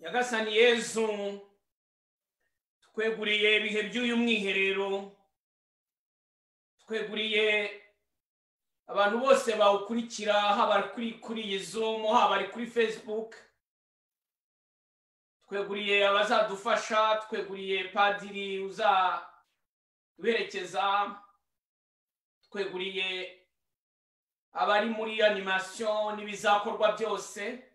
nyagasani yezu tweguriye ibihe by'uyu mwiherero tweguriye abantu bose bawukurikira haba kuri kuri iyi zumu haba ari kuri fesibuke tweguriye abazadufasha tweguriye padiri uzaduherekeza tweguriye abari muri animasiyo n'ibizakorwa byose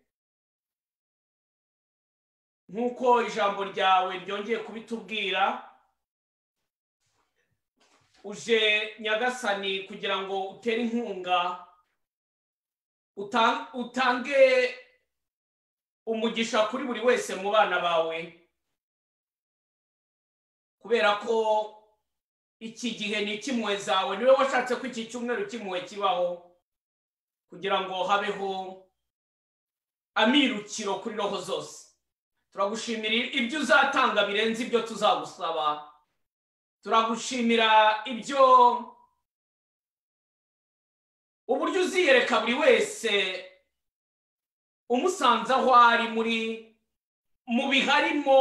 nk'uko ijambo ryawe ryongeye kubitubwira uje nyagasani kugira ngo utere inkunga utange umugisha kuri buri wese mu bana bawe kubera ko iki gihe ni ikimwe zawe niwe washatse ko iki cyumweru kimwe kibaho kugira ngo habeho amirukiro kuri roho zose turagushimira ibyo uzatanga birenze ibyo tuzagusaba turagushimira ibyo uburyo uziyereka buri wese umusanze aho ari muri mu biharimo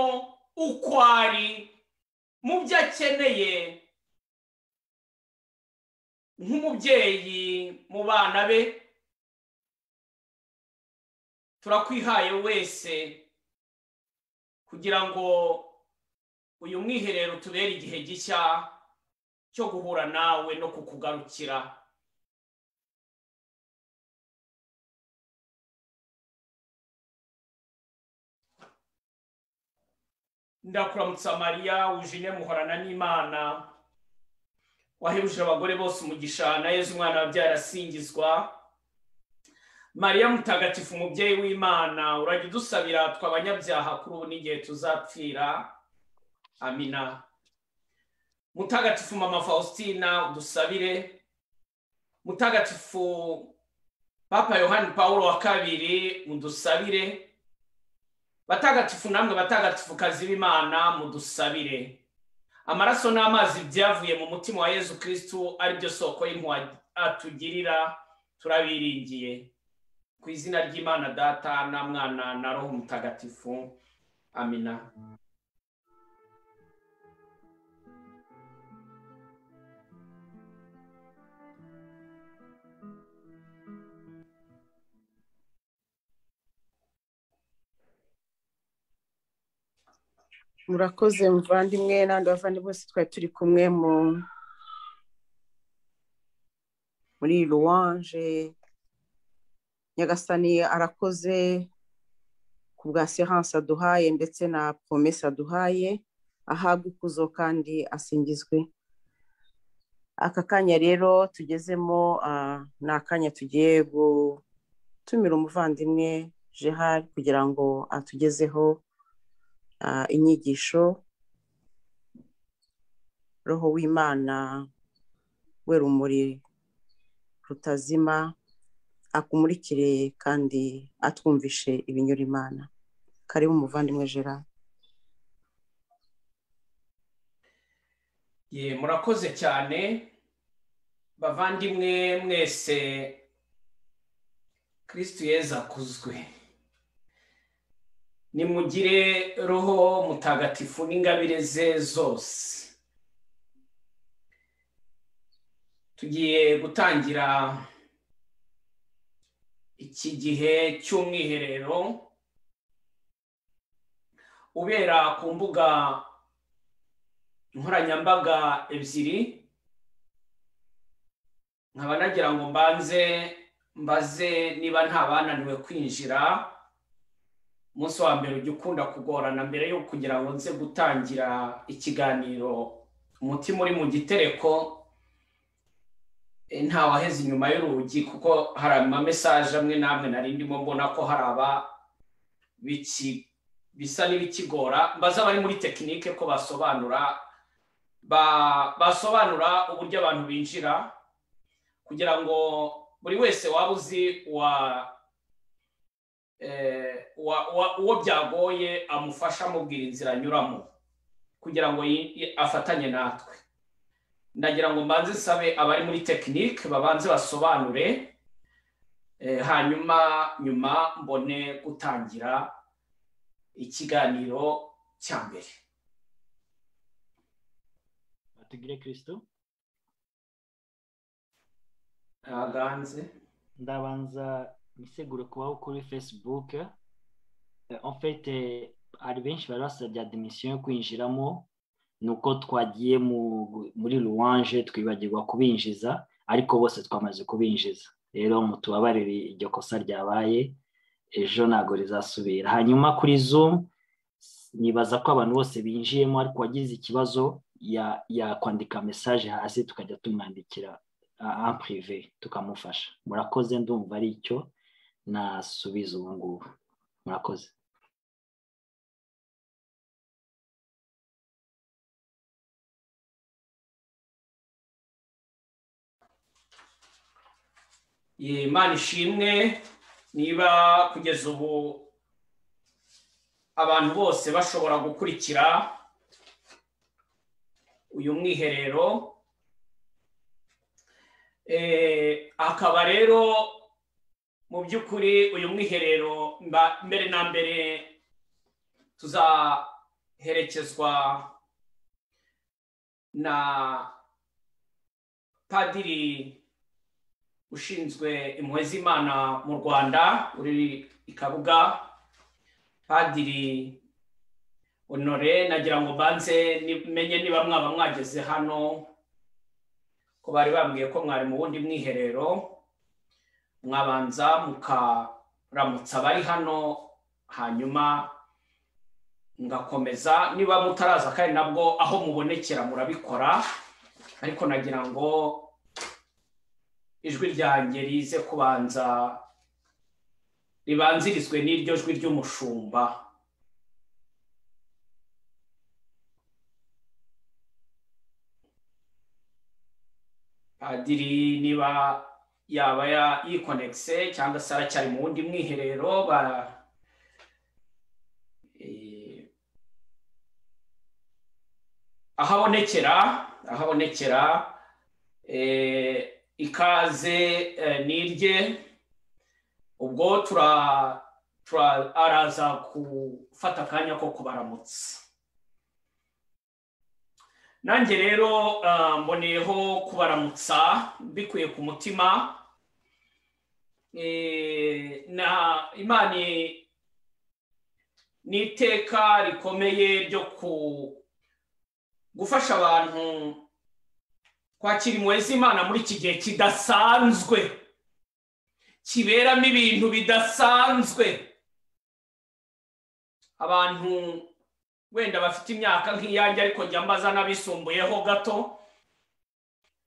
uko ari mu byo akeneye nk'umubyeyi mu bana be turakwihaye wese kugira ngo uyu mwiherero tubere igihe gishya cyo guhura nawe no kukugarukira ndakuramutsa mariya wujine muhorana n'imana wahebuje abagore bose umugisha na yezu umwana wabyara asingizwa mariya mutagatifu umubyeyi w'imana urajya udusabira tw'abanyabyaha kuri ubu n'igihe tuzapfira amina mutagatifu mama faustina udusabire mutagatifu papa yohani paul wa kabiri mudusabire batagatifu namwe batagatifu kazi b'imana mudusabire amaraso n'amazi byavuye mu mutima wa yezu kirisitu aribyo soko y'impuhwe atugirira turabiringiye ku izina ry'imana data na mwana na roho mutagatifu amina murakoze muvandimwe n'abandi bavandimwe bose twari turi kumwe mu muri ruwanje nyagasani arakoze ku bwa siyanse aduhaye ndetse na promesa aduhaye ahabwa ikuzo kandi asingizwe aka kanya rero tugezemo ni akanya tugiye gutumira umuvandimwe jehari kugira ngo atugezeho inyigisho roho w'imana we rumuri rutazima akumurikire kandi atwumvishe ibinyura imana karibu umuvandimwe gerard ye murakoze cyane bavandimwe mwese kirisitu yeza akuzwe nimugire roho mutagatifu n'ingabire ze zose tugiye gutangira iki gihe cy'umwiherero ubera ku mbuga nkoranyambaga ebyiri nkaba nagira ngo mbanze mbaze niba nta bananiwe kwinjira umunsi wa mbere ujya ukunda kugorana mbere yo kugira ngo nze gutangira ikiganiro umutima uri mu gitereko nta waheze inyuma y'urugi kuko hari amamesaje amwe n'amwe nari ndimo mbona ko hari aba bisa n'ibikigora mbaza abari muri tekinike ko basobanura basobanura uburyo abantu binjira kugira ngo buri wese waba uzi uwo byagoye amufasha amubwira inzira anyuramo kugira ngo afatanye natwe ndagira ngo mbanze sabe abari muri tekinike babanze basobanure hanyuma nyuma mbone gutangira ikiganiro cya mbere batugire kristo ntaganze ndabanza miseguro kubaho kuri facebook Eh, en fait eh, hari benshi bari basabye admission yo kwinjiramo ni uko twagiye mu- muri louange twibagirwa kubinjiza ariko bose twamaze kubinjiza rero mutubabarire iryo kosa ryabaye ejo ntabwo rizasubira hanyuma kuri zoom nibaza ko abantu bose binjiyemo ariko uwagize ikibazo ya- yakwandika mesaje hasi tukajya tumwandikira en prive tukamufasha murakoze ndumva ari icyo nasubiza ubu ngubu murakoze Ye, imana ishimwe niba kugeza ubu abantu bose bashobora gukurikira uyu mwiherero Eh, akaba rero mu by'ukuri uyu mwiherero mba- mbere na mbere tuzaherekezwa na padiri ushinzwe impuhwe z'imana mu rwanda uri i kabuga padiri honore nagira ngo mbanze ni- menye niba mwaba mwageze hano ko bari bambwiye ko mwari mu wundi mwiherero mwabanza mukaramutsa abari hano hanyuma ngakomeza niba mutaraza kandi nabwo aho mubonekera murabikora ariko nagira ngo ijwi ryanjye rize kubanza ribanzirizwe n'iryo jwi ry'umushumba padiri niba yaba ya- yikonegise cyangwa se aracyari mu wundi mwiherero ba Eh, aho abonekera aho abonekera eh, ikaze eh, nirye ubwo tura tura- araza gufata akanya ko kubaramutsa nanjye rero ah, mboneyeho kubaramutsa mbikuye ku mutima Eh, na imana ni iteka rikomeye ryo ku gufasha abantu kwakira impuhwe z'imana muri iki gihe kidasanzwe kiberamo ibintu bidasanzwe abantu wenda bafite imyaka nk'iyanjye ariko njya mbaza n'abisumbuyeho gato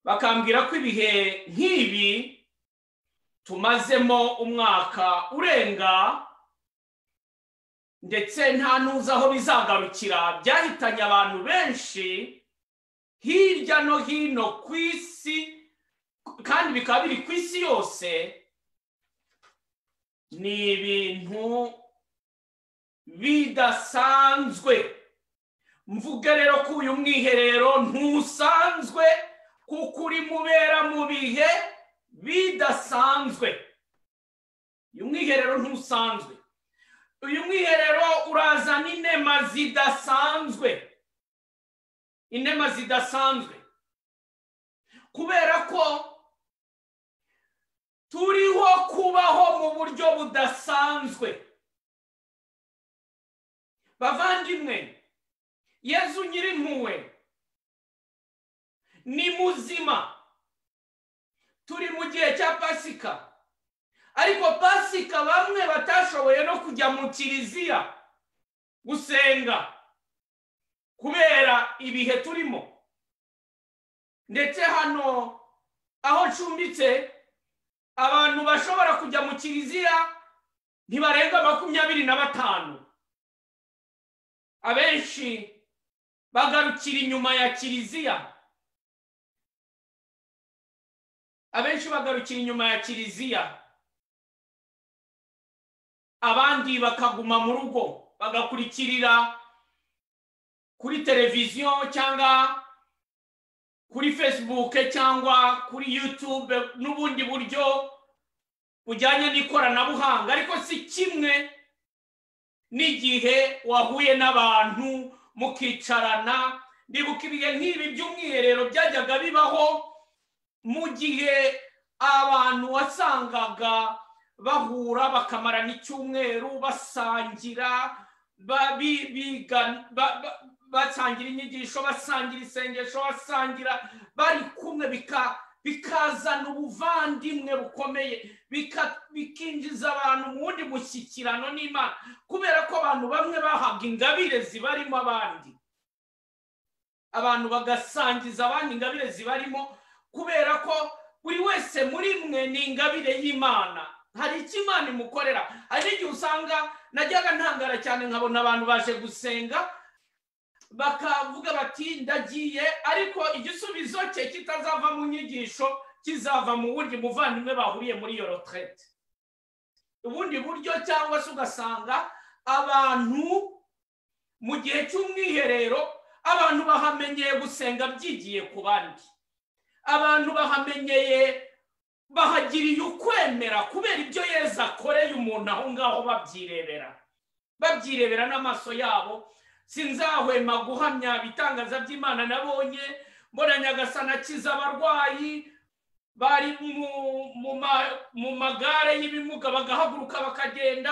bakambwira ko ibihe nk'ibi tumazemo umwaka urenga ndetse nta n'uzi aho bizagarukira byahitanye abantu benshi hirya no hino ku isi kandi bikaba biri ku isi yose ni ibintu bidasanzwe mvuge rero ko uyu mwiherero ntusanzwe kuko uri mubera mu bihe bidasanzwe uyu mwiherero ntusanzwe uyu mwiherero urazana inema zidasanzwe inema zidasanzwe kubera ko turiho kubaho mu buryo budasanzwe bavandimwe yezu nyirimpuwe ni muzima turi mu gihe cya pasika ariko pasika bamwe batashoboye no kujya mu kiliziya gusenga kubera ibihe turimo ndetse hano aho ncumbitse abantu bashobora kujya mu kiliziya ntibarenga makumyabiri na batanu abenshi bagarukira inyuma ya kiliziya abenshi bagarukira inyuma ya kiliziya abandi bakaguma mu rugo bagakurikirira kuri televiziyo cyangwa kuri facebook cyangwa kuri youtube n'ubundi buryo bujyanye n'ikoranabuhanga ariko si kimwe n'igihe wahuye n'abantu mukicarana ndibuka ibihe nk'ibi by'umwiherero byajyaga bibaho mu gihe abantu wasangaga bahura bakamarana icyumweru basangira basangira inyigisho basangira isengesho basangira bari kumwe bikazana ubuvandimwe bukomeye bikinjiza abantu mu wundi mushyikirano n'imana kubera ko abantu bamwe bahabwa ingabire zibarimo abandi abantu bagasangiza abandi ingabire zibarimo kubera ko buri wese muri mwe ni ingabire y'imana hari icyo imana imukorera hari n'igihe usanga najyaga ntangara cyane nkabona abantu baje gusenga bakavuga bati ndagiye ariko igisubizo cye kitazava mu nyigisho kizava mu wundi muvandimwe bahuriye muri iyo roterete ubundi buryo cyangwa se ugasanga abantu mu gihe cy'umwiherero abantu bahamenyeye gusenga byigiye ku bandi abantu bahamenyeye bahagiriye ukwemera kubera ibyo yeza akoreye umuntu aho ngaho babyirebera babyirebera n'amaso yabo sinzahwema guhamya ibitangaza by'imana nabonye mbona nyagasana akiza abarwayi bari mu magare y'ibimuga bagahaguruka bakagenda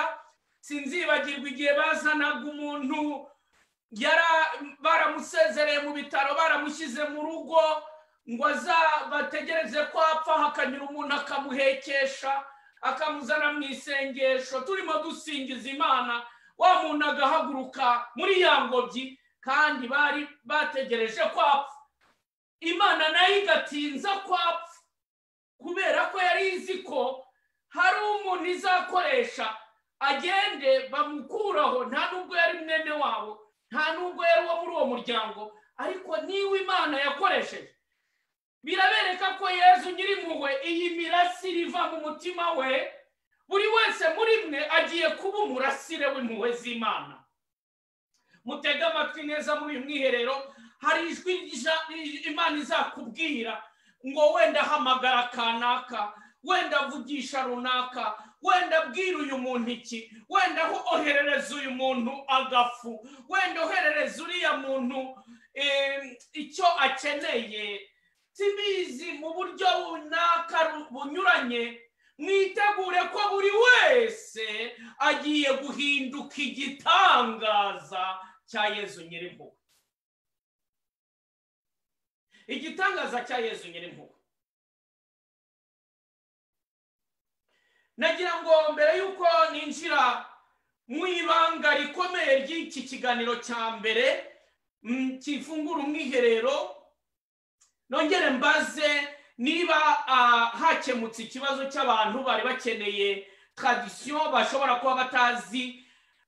sinzibagirwa igihe bazanaga umuntu baramusezereye mu bitaro baramushyize mu rugo ngo bategereze ko apfa hakanyura umuntu akamuhekesha akamuzana mu isengesho turimo dusingiza imana wa muntu agahaguruka muri ya ngobyi kandi bari bategereje ko apfa imana nayo igatinza ko apfa kubera ko yari izi ko hari umuntu izakoresha agende bamukuraho nta nubwo yari mwene wabo nta nubwo yari uwo muri uwo muryango ariko niba imana yakoresheje birabereka ko yezu nyirimpuhwe iyi mirasire iva mu mutima we buri wese muri mwe agiye kuba umurasire w'impuhwe z'imana mutega amatwi neza muri uyu mwiherero hari ijwi imana izakubwira ngo wenda hamagara kanaka wenda avugisha runaka wenda abwira uyu muntu iki wenda oherereza uyu muntu agafu wenda oherereza uriya muntu icyo akeneye sibizi mu buryo runaka bunyuranye mwitegure ko buri wese agiye guhinduka igitangaza cya yezu nyirimpuhwe igitangaza cya yezu nyirimpuhwe nagira ngo mbere y'uko ninjira mu ibanga rikomeye ry'iki kiganiro cya mbere kifungura umwiherero nongere mbaze niba hakemutse ikibazo cy'abantu bari bakeneye tradisiyo bashobora kuba batazi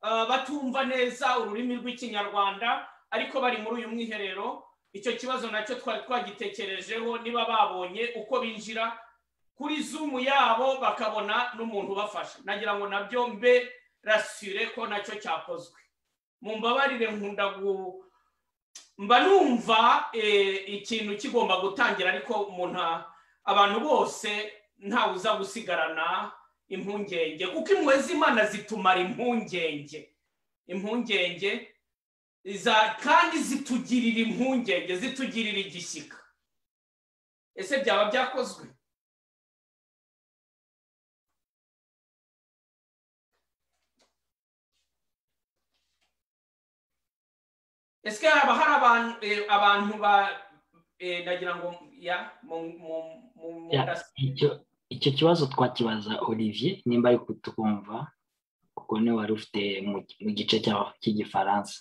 batumva neza ururimi rw'ikinyarwanda ariko bari muri uyu mwiherero icyo kibazo nacyo twari twagitekerejeho niba babonye uko binjira kuri zumu yabo bakabona n'umuntu ubafasha nagira ngo nabyo mbe rasire ko nacyo cyakozwe mu mbabarire nkunda mba numva ikintu kigomba gutangira ariko umuntu abantu bose ntawe uza gusigarana impungenge kuko impuhwe z'imana zitumara impungenge impungenge kandi zitugirira impungenge zitugirira igishyika ese byaba byakozwe ese haba hari abantu ba nagira ngo ya mu icyo kibazo twakibaza olivier nimba ari kutumva kuko niwe wari ufite mu gice cy'igifaransa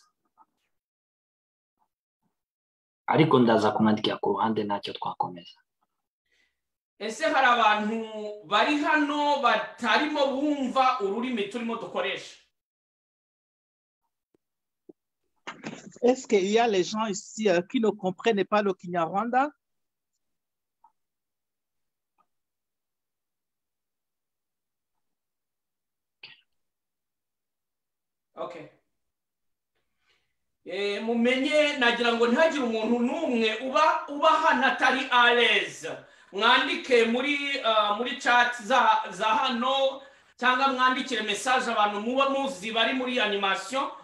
ariko ndaza kumwandikira ku ruhande ntacyo twakomeza ese hari abantu bari hano batarimo bumva ururimi turimo dukoresha Est-ce qu'il y a les gens ici euh, qui ne comprennent pas le Kinyarwanda? Ok. mumenye nagira ngo ntihagire umuntu n'umwe uba uba hano atari areze mwandike muri muri chat za hano cyangwa mwandikire mesaje abantu muba muzi bari muri animasiyo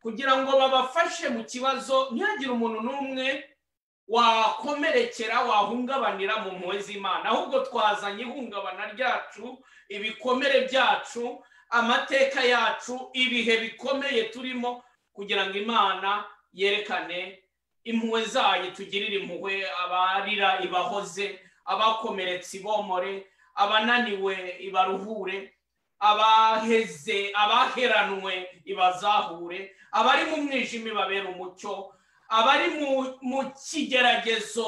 kugira ngo babafashe mu kibazo ntihagire umuntu n'umwe wakomerekera wahungabanira mu mpuhwe z'imana ahubwo twazanye ihungabana ryacu ibikomere byacu amateka yacu ibihe bikomeye turimo kugira ngo imana yerekane impuhwe zayo tugirire impuhwe abarira ibahoze abakomeretse ibomore abananiwe ibaruhure abaheze abaheranwe ibazahure abari mu mwijima ibabera umucyo abari mu kigeragezo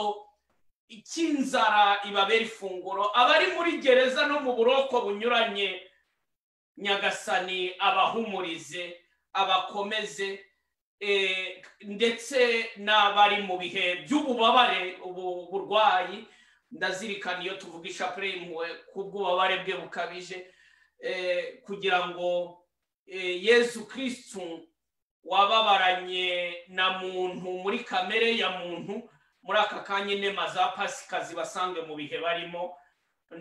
cy'inzara ibabera ifunguro abari muri gereza no mu buroko bunyuranye nyagasani abahumurize abakomeze ndetse n'abari mu bihe by'ububabare ubu burwayi ndazirikana iyo tuvuga ishapure y'impuhwe kubw'ububabare bwe bukabije kugira ngo yesu kirisitu wababaranye na muntu muri kamere ya muntu muri aka kanya inema za pasika zibasange mu bihe barimo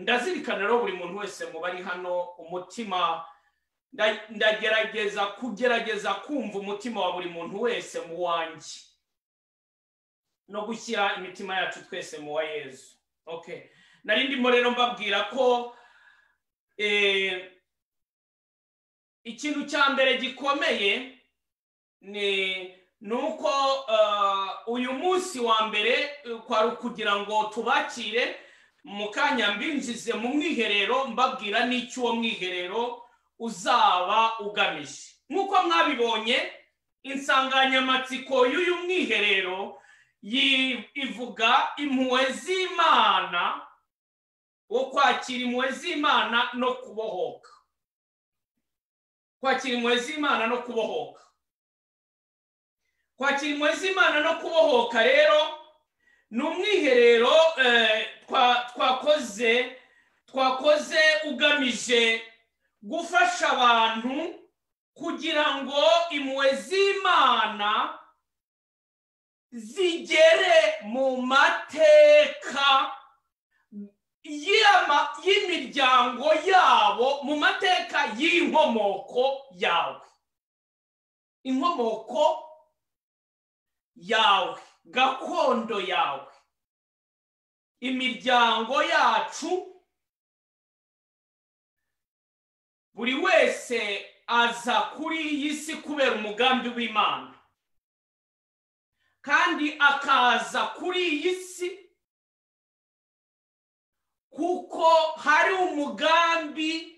ndazirikana rero buri muntu wese mu bari hano umutima ndagerageza kugerageza kumva umutima wa buri muntu wese mu wanjye no gushyira imitima yacu twese mu wa yezu nari ndimo rero mbabwira ko ikintu cya mbere gikomeye ni uko uyu munsi wa mbere kwari ukugira ngo tubakire mu kanya mbinjize mu mwiherero mbabwira n'icyo uwo mwiherero uzaba ugamije nk'uko mwabibonye insanganyamatsiko y'uyu mwiherero ivuga impuhwe z'imana wo kwakira impuhwe z'imana no kubohoka kwakira impuhwe z'imana no kubohoka kwakira impuhwe z'imana no kubohoka rero ni umwiherero twakoze twakoze ugamije gufasha abantu kugira ngo impuhwe z'imana zigere mu mateka y'imiryango yabo mu mateka y'inkomoko yawe inkomoko yawe gakondo yawe imiryango yacu buri wese aza kuri iyi si kubera umugambi w'imana kandi akaza kuri iyi si kuko hari umugambi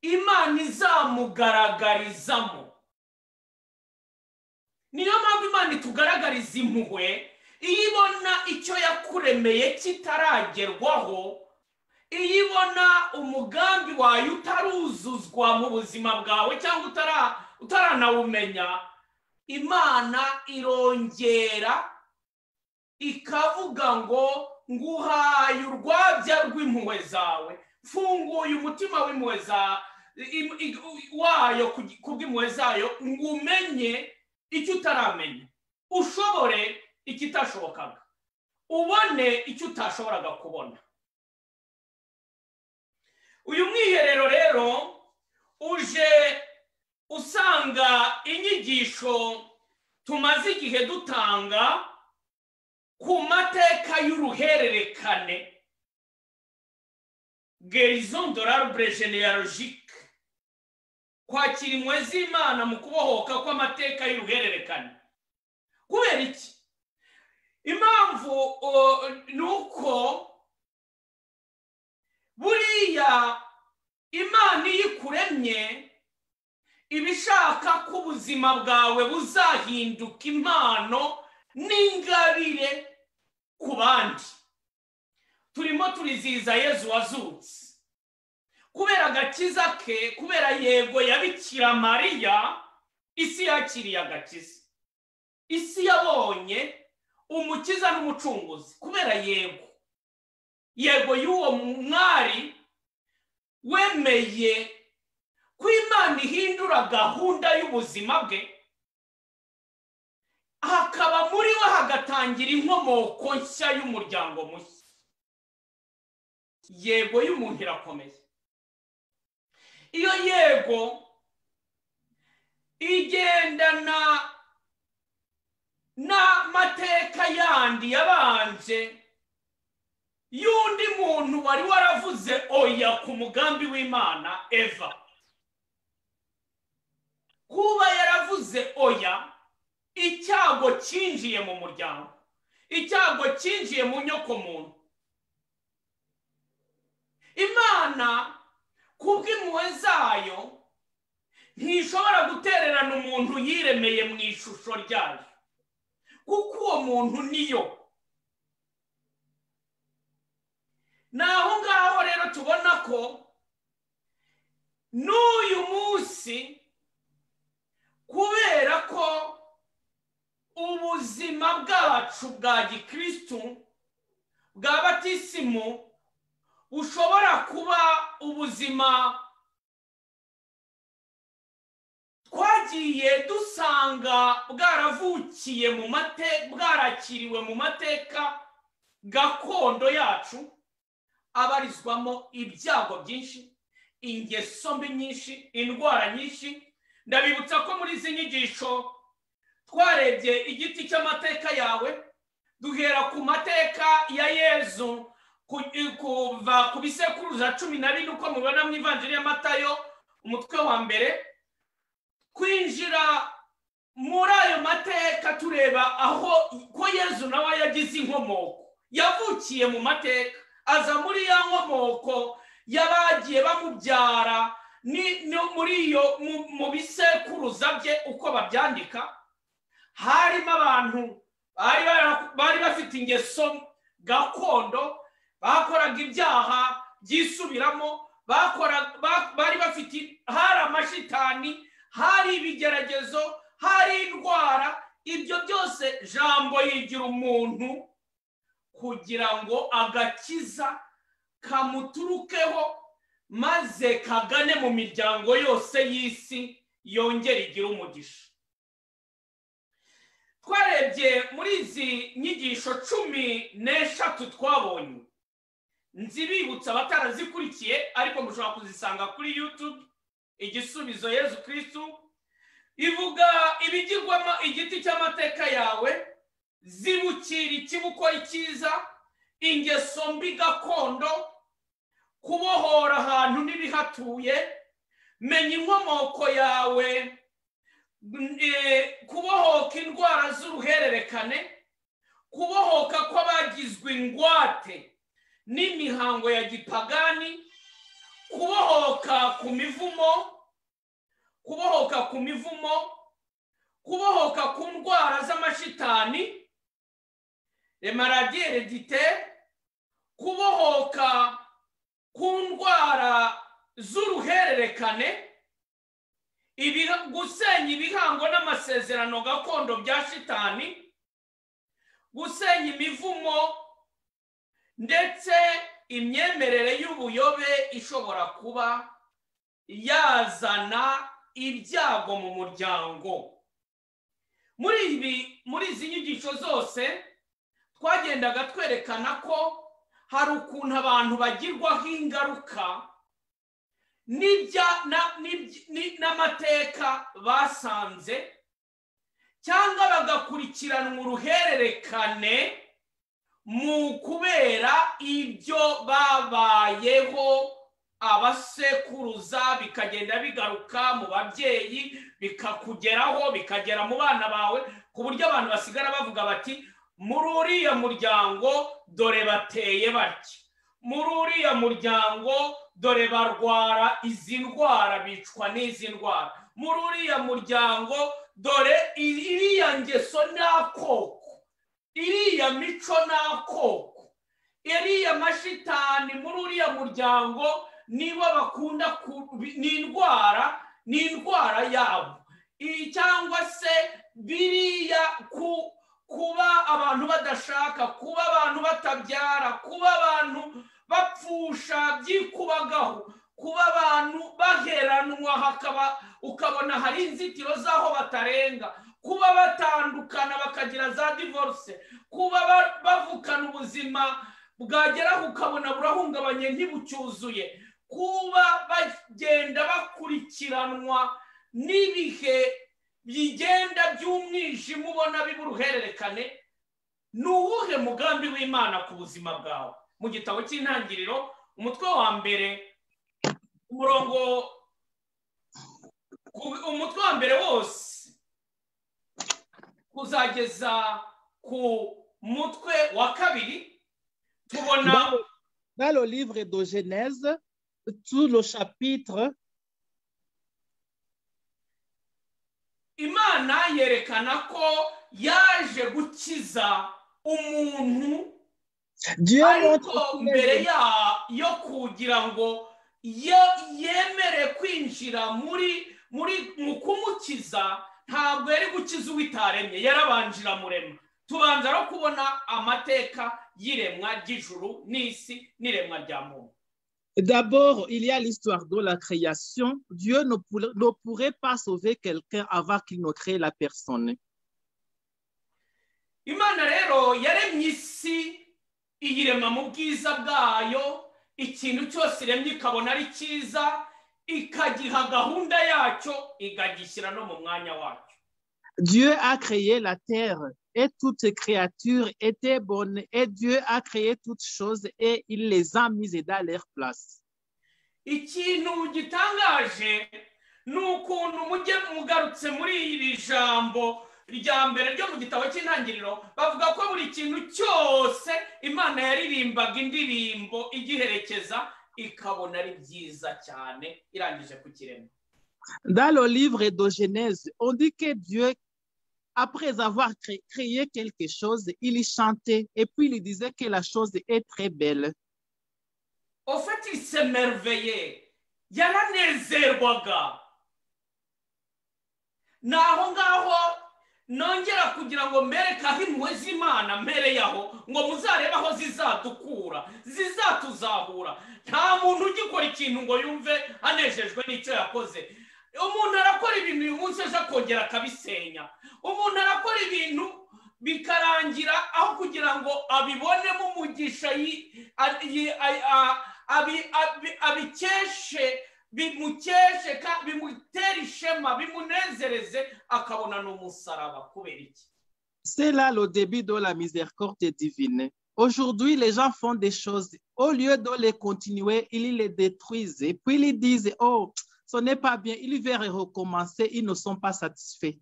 imana izamugaragarizamo niyo mpamvu imana itugaragariza impuhwe iyo ibona icyo yakuremeye kitaragerwaho iyo ibona umugambi wawe utaruzuzwa mu buzima bwawe cyangwa utaranawumenya imana irongera ikavuga ngo nguhaye urwabya rw'impuhwe zawe mfunguye umutima w'impuhwe wayo kubw'impuhwe zayo ngo umenye icyo utaramenya ushobore ikitashobokaga ubone icyo utashoboraga kubona uyu mwiherero rero uje usanga inyigisho tumaze igihe dutanga ku mateka y'uruhererekane gerizo dorarubure jeneyarojike kwakira impuhwe z'imana mu kubohoka kw'amateka y'uruhererekane kubera iki impamvu ni uko buriya imana iyo ikuremye iba ishaka ko ubuzima bwawe buzahinduka impano n'ingabire ku bandi turimo turizihiza yezu wazutse kubera agakiza ke kubera yego yabikira mariya isi yakiriye agakiza isi yabonye umukiza n'umucunguzi kubera yego yego y'uwo mwari wemeye ko imana ihindura gahunda y'ubuzima bwe hakaba muri we hagatangira inkomoko nshya y'umuryango mushya yego y'umuntu irakomeye iyo yego igendana n'amateka yandi yabanje y'undi muntu wari waravuze oya ku mugambi w'imana eva kuba yaravuze oya icyago cyinjiye mu muryango icyago cyinjiye mu nyokomuntu imana kubw'impuhwe zayo ntishobora gutererana umuntu yiremeye mu ishusho ryayo kuko uwo muntu niyo ni aho ngaho rero tubona ko n'uyu munsi kubera ko ubuzima bwacu bwa gikirisitu bwa batisimu bushobora kuba ubuzima twagiye dusanga bwaravukiye mu mate bwarakiriwe mu mateka gakondo yacu abarizwamo ibyago byinshi ingeso mbi nyinshi indwara nyinshi ndabibutsa ko muri izi nyigisho twarebye igiti cy'amateka yawe duhera ku mateka ya yezu kuva ku bisekuruza cumi na bine uko mubibona mu ivanjiri y'amatayo umutwe wa mbere kwinjira muri ayo mateka tureba aho ko yezu nawe yagize inkomoko yavukiye mu mateka aza muri ya nkomoko y'abagiye bamubyara muri iyo mu bisekuruza bye uko babyandika harimo abantu bari bafite ingeso gakondo bakoraga ibyaha byisubiramo bari bafite hari amashitani hari ibigeragezo hari indwara ibyo byose jambo yigira umuntu kugira ngo agakiza kamuturukeho maze kagane mu miryango yose y'isi yongere igire umugisha twarebye muri izi nyigisho cumi n'eshatu twabonye nzibibutsa abatarazikurikiye ariko mushobora kuzisanga kuri yutube igisubizo yezu kirisitu ivuga ibigirwamo igiti cy'amateka yawe zibukira ikibukora icyiza ingeso mbi gakondo kubohora ahantu n'ibihatuye menya inkomoko yawe kubohoka indwara z'uruhererekane kubohoka kw'abagizwe ingwate n'imihango ya gipagani kubohoka ku mivumo kubohoka ku mivumo kubohoka ku ndwara z'amashitani remaradiyere dite kubohoka ku ndwara z'uruhererekane gusenya ibihango n'amasezerano gakondo bya shitani gusenya imivumo ndetse imyemerere y'ubuyobe ishobora kuba yazana ibyago mu muryango muri ibi muri izi nyigisho zose twagendaga twerekana ko hari ukuntu abantu bagirwaho ingaruka n'amateka basanze cyangwa bagakurikiranwa uruhererekane mu kubera ibyo babayeho abasekuruza bikagenda bigaruka mu babyeyi bikakugeraho bikagera mu bana bawe ku buryo abantu basigara bavuga bati muri uriya muryango dore bateye batya muri uriya muryango dore barwara izi ndwara bicwa n'izi ndwara muri uriya muryango dore iriya ngeso n'akoko iriya mico n'akoko iriya mashitani muri uriya muryango nibo bakunda ni indwara ni indwara yabo cyangwa se biriya kuba abantu badashaka kuba abantu batabyara kuba abantu bapfusha byikubagaho kuba abantu baheranwa hakaba ukabona hari inzitiro z'aho batarenga kuba batandukana bakagira za divorce kuba bavukana ubuzima bwageraho ukabona burahungabanye ntibucyuzuye kuba bagenda bakurikiranwa n'ibihe bigenda by'umwijima ubona biba uruhererekane ni uwuhe mugambi w'imana ku buzima bwawe mu gitabo cy'intangiriro umutwe wa mbere umurongo umutwe wa mbere wose kuzageza ku mutwe wa kabiri tubona Dans le livre de Genèse, tout le chapitre, imana yerekana ko yaje gukiza umuntu Dieu montre ariko son mbere aisance. ya- yo kugira ngo ye- yemere kwinjira muri muri mu kumukiza ntabwo yari gukiza uwitaremye yarabanje iramurema tubanza no kubona amateka y'iremwa ry'ijuru n'isi n'iremwa rya muntu D'abord, il y a l'histoire de la création. Dieu ne, pour- ne pourrait pas sauver quelqu'un avant qu'il ne crée la personne. imana rero yaremye isi iyirema mu bwiza bwayo ikintu cyose iremye ikabona ari cyiza ikagiha gahunda yacyo ikagishyira no mu mwanya wacyo Dieu a créé la terre et toute créature était bonne et Dieu a créé toutes choses et il les a mises dans leur place. ikintu gitangaje ni ukuntu mujye mugarutse muri iri jambo rya mbere ryo mu gitabo cy'intangiriro bavuga ko buri kintu cyose imana yaririmbaga indirimbo igiherekeza ikabona ari byiza cyane irangije kukirema Dans le livre de Genèse, on dit que Dieu, après avoir cré- créé quelque chose, il y chantait et puis il disait que la chose est très belle. ofite isemerveye yaranezerwaga ni aho ngaho nongera kugira ngo mbereke aho impuhwe z'imana mbereye aho ngo muzarebe aho zizadukura zizatuzahura nta muntu ugikora ikintu ngo yumve anejejwe n'icyo yakoze umuntu arakora ibintu uyu munsi ejo akongera akabisenya umuntu arakora ibintu bikarangira aho kugira ngo abibonemo umugisha yi- a- yi- a- a- abi- abi- abikeshe bimukeshe ka- bimutere ishema bimunezereze akabona ni umusaraba kubera iki C'est là le début de la miséricorde divine. Aujourd'hui, les gens font des choses. Au lieu de les continuer, ils les détruisent. Et puis, ils disent, oh, ce n'est pas bien. Ils veulent recommencer. Ils ne sont pas satisfaits.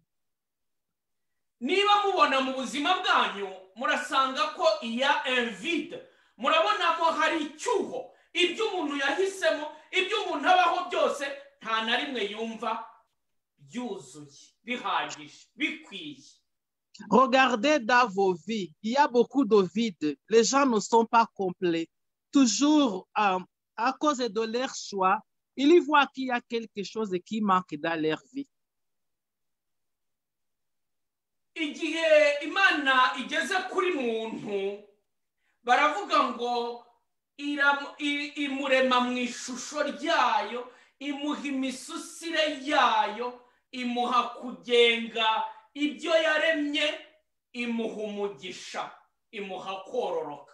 niba mubona mu buzima bwanyu murasanga ko iya envide murabonamo hari icyuho ibyo umuntu yahisemo ibyo umuntu abaho byose nta na rimwe yumva byuzuye bihagije bikwiye Regardez dans vos vies, il y a beaucoup de vides. Les gens ne sont pas complets. Toujours euh, à cause de leur choix, ils y voient qu'il y a quelque chose qui manque dans leur vie. igihe imana igeze kuri muntu baravuga ngo iramu- i- imurema mu ishusho ryayo imuha imisusire yayo imuha kugenga ibyo yaremye imuha umugisha imuha kororoka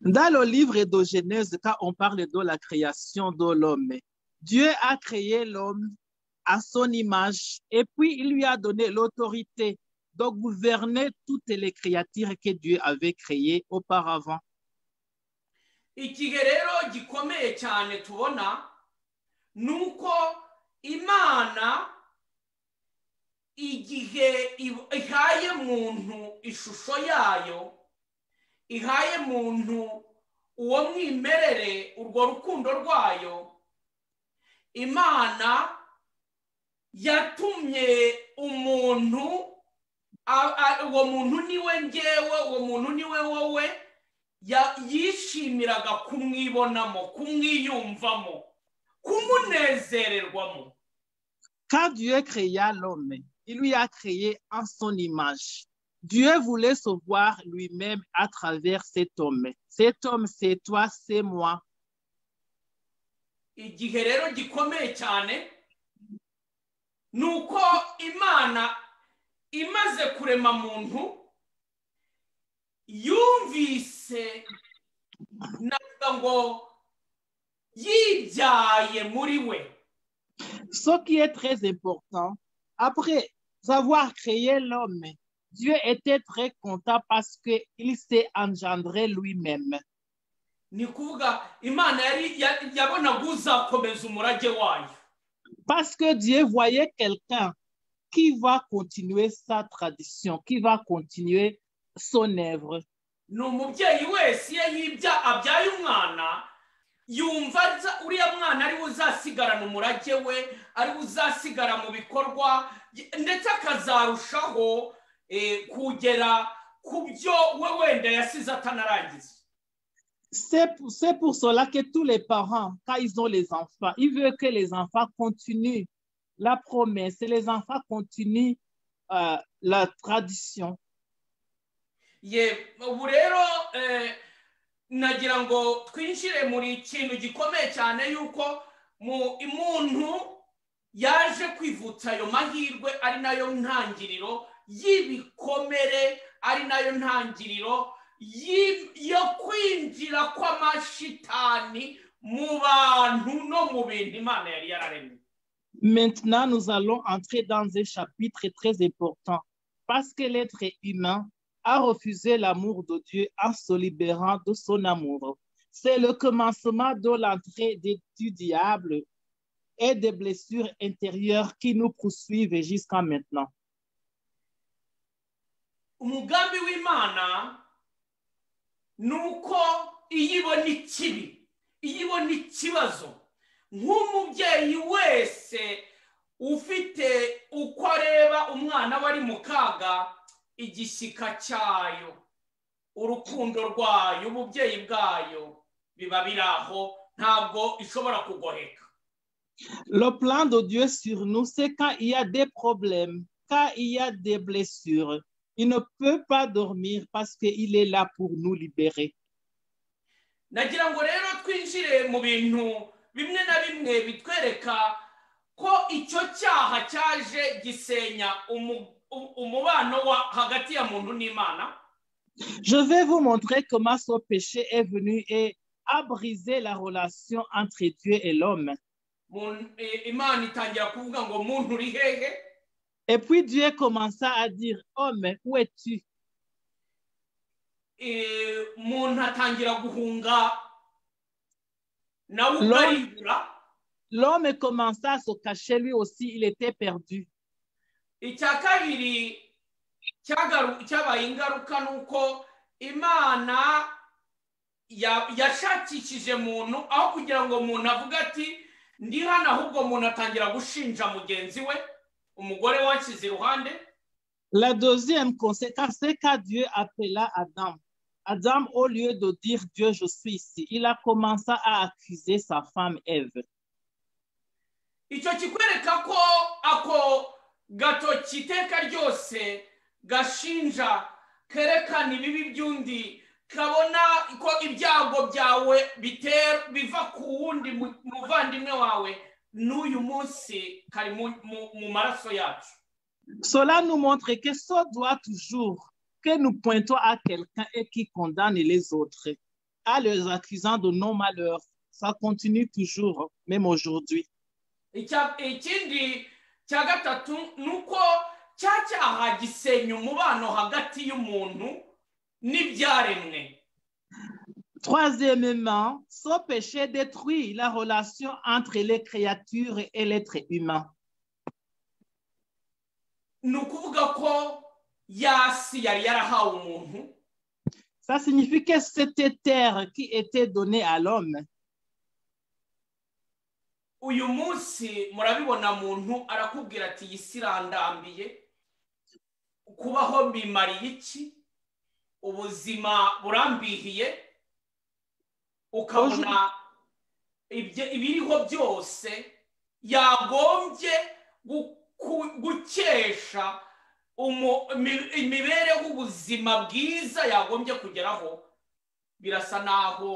Dans le livre de Genèse, quand on parle de la création de l'homme, Dieu a créé l'homme à son image et puis il lui a donné l'autorité de gouverner toutes les créatures que Dieu avait créées auparavant. igihe rero gikomeye cyane tubona ni uko imana igihe ib- ihaye muntu ishusho yayo ihaye muntu uwo mwimerere urwo rukundo rwayo imana yatumye umuntu a- a- uwo muntu ni we ngewe uwo muntu ni we wowe ya- yishimiraga kumwibonamo kumwiyumvamo kumunezererwamo Quand Dieu créa l'homme, il lui a créé en son image. Dieu voulait se voir lui-même à travers cet homme. Cet homme, c'est toi, c'est moi. igihe rero gikomeye cyane ni uko imana imaze kurema muntu yumvise navuga ngo yibyaye muri we Ce qui est très important, après avoir créé l'homme, Dieu était très content parce qu'il s'est engendré lui-même. ni kuvuga imana yari ya- yabonaga uzakomeza umurage wayo Parce que Dieu voyait quelqu'un qui va continuer sa tradition, qui va continuer son œuvre. ni umubyeyi wese iyo yibya abyaye umwana yumva za- uriya mwana ariwe uzasigarana umurage we ariwe uzasigara mu bikorwa y- ndetse akazarushaho eh, kugera ku byo we wenda yasize atanarangiza C'est pour, c'est pour cela que tous les parents, quand ils ont les enfants, ils veulent que les enfants continuent la promesse, et les enfants continuent euh, la tradition. ye ubu rero eh, nagira ngo twinjire muri kintu gikomeye cyane yuko mu umuntu yaje kwivutsa ayo mahirwe ari nayo ntangiriro y'ibikomere ari nayo ntangiriro y'i- yo kwinjira kw'amashitani mu bantu no mu bintu imana yari yararemye Maintenant, nous allons entrer dans un chapitre très important parce que l'être humain a refusé l'amour de Dieu en se libérant de son amour. C'est le commencement de l'entrée des- du diable et des blessures intérieures qui nous poursuivent jusqu'à maintenant. umugambi w'imana ni uko iyo ibona ikibi iyo ibona ikibazo nk'umubyeyi wese ufite uko areba umwana we ari mu kaga igishyika cyayo urukundo rwayo ububyeyi bwayo biba biri aho ntabwo ishobora kugoheka Le plan de Dieu sur nous, c'est quand il y a des problèmes, quand il y a des blessures, il ne peut pas dormir parce qu'il est là pour nous libérer. nagira ngo rero twinjire mu bintu bimwe na bimwe bitwereka ko icyo cyaha cyaje gisenya umu- u- umubano wa hagati ya muntu n'imana Je vais vous montrer comment ce péché est venu et a brisé la relation entre Dieu et l'homme. Mu- eh, imana itangira kuvuga ngo muntu uri hehe Et puis Dieu commença à dire, homme, où es-tu? Eh, umuntu atangira guhunga nawe Lo- ukaribura L'homme commença à se cacher lui aussi, il était perdu. icya kabiri cyagaru- cyabaye ingaruka ni uko imana ya- yashakishije muntu aho kugira ngo umuntu avuge ati ndi hano ahubwo umuntu atangira gushinja mugenzi we umugore we ashyize iruhande La deuxième conséquence, c'est quand Dieu appela Adam. Adam, au lieu de dire Dieu, je suis ici, il a commencé à accuser sa femme Ève. icyo kikwereka ko ako gatoki iteka ryose gashinja kerekana ibibi by'undi kabona ko ibyago byawe bitera biva ku wundi mu- muvandimwe wawe n'uyu munsi kari mu- mu- mu maraso yacu Cela nous montre que ça doit toujours que nous pointons à quelqu'un et qui condamne les autres, à les accusant de nos malheurs. Ça continue toujours, même aujourd'hui. Icya- ikindi cya gatatu ni uko cya cyaha gisenya umubano hagati y'umuntu n'ibyaremwe Troisièmement, ce péché détruit la relation entre les créatures et l'être humain. ni ukuvuga ko yasi yari yarahawe umuntu Ça signifie que cette terre qui était donnée à l'homme, uyu munsi murabibona muntu arakubwira ati iyi si irandambiye kubaho mbimariye iki ubuzima burambihiye ukabona ibyo- ibiriho byose yagombye guku- gukesha umu- imi- imibereho ubuzima bwiza yagombye kugeraho birasa naho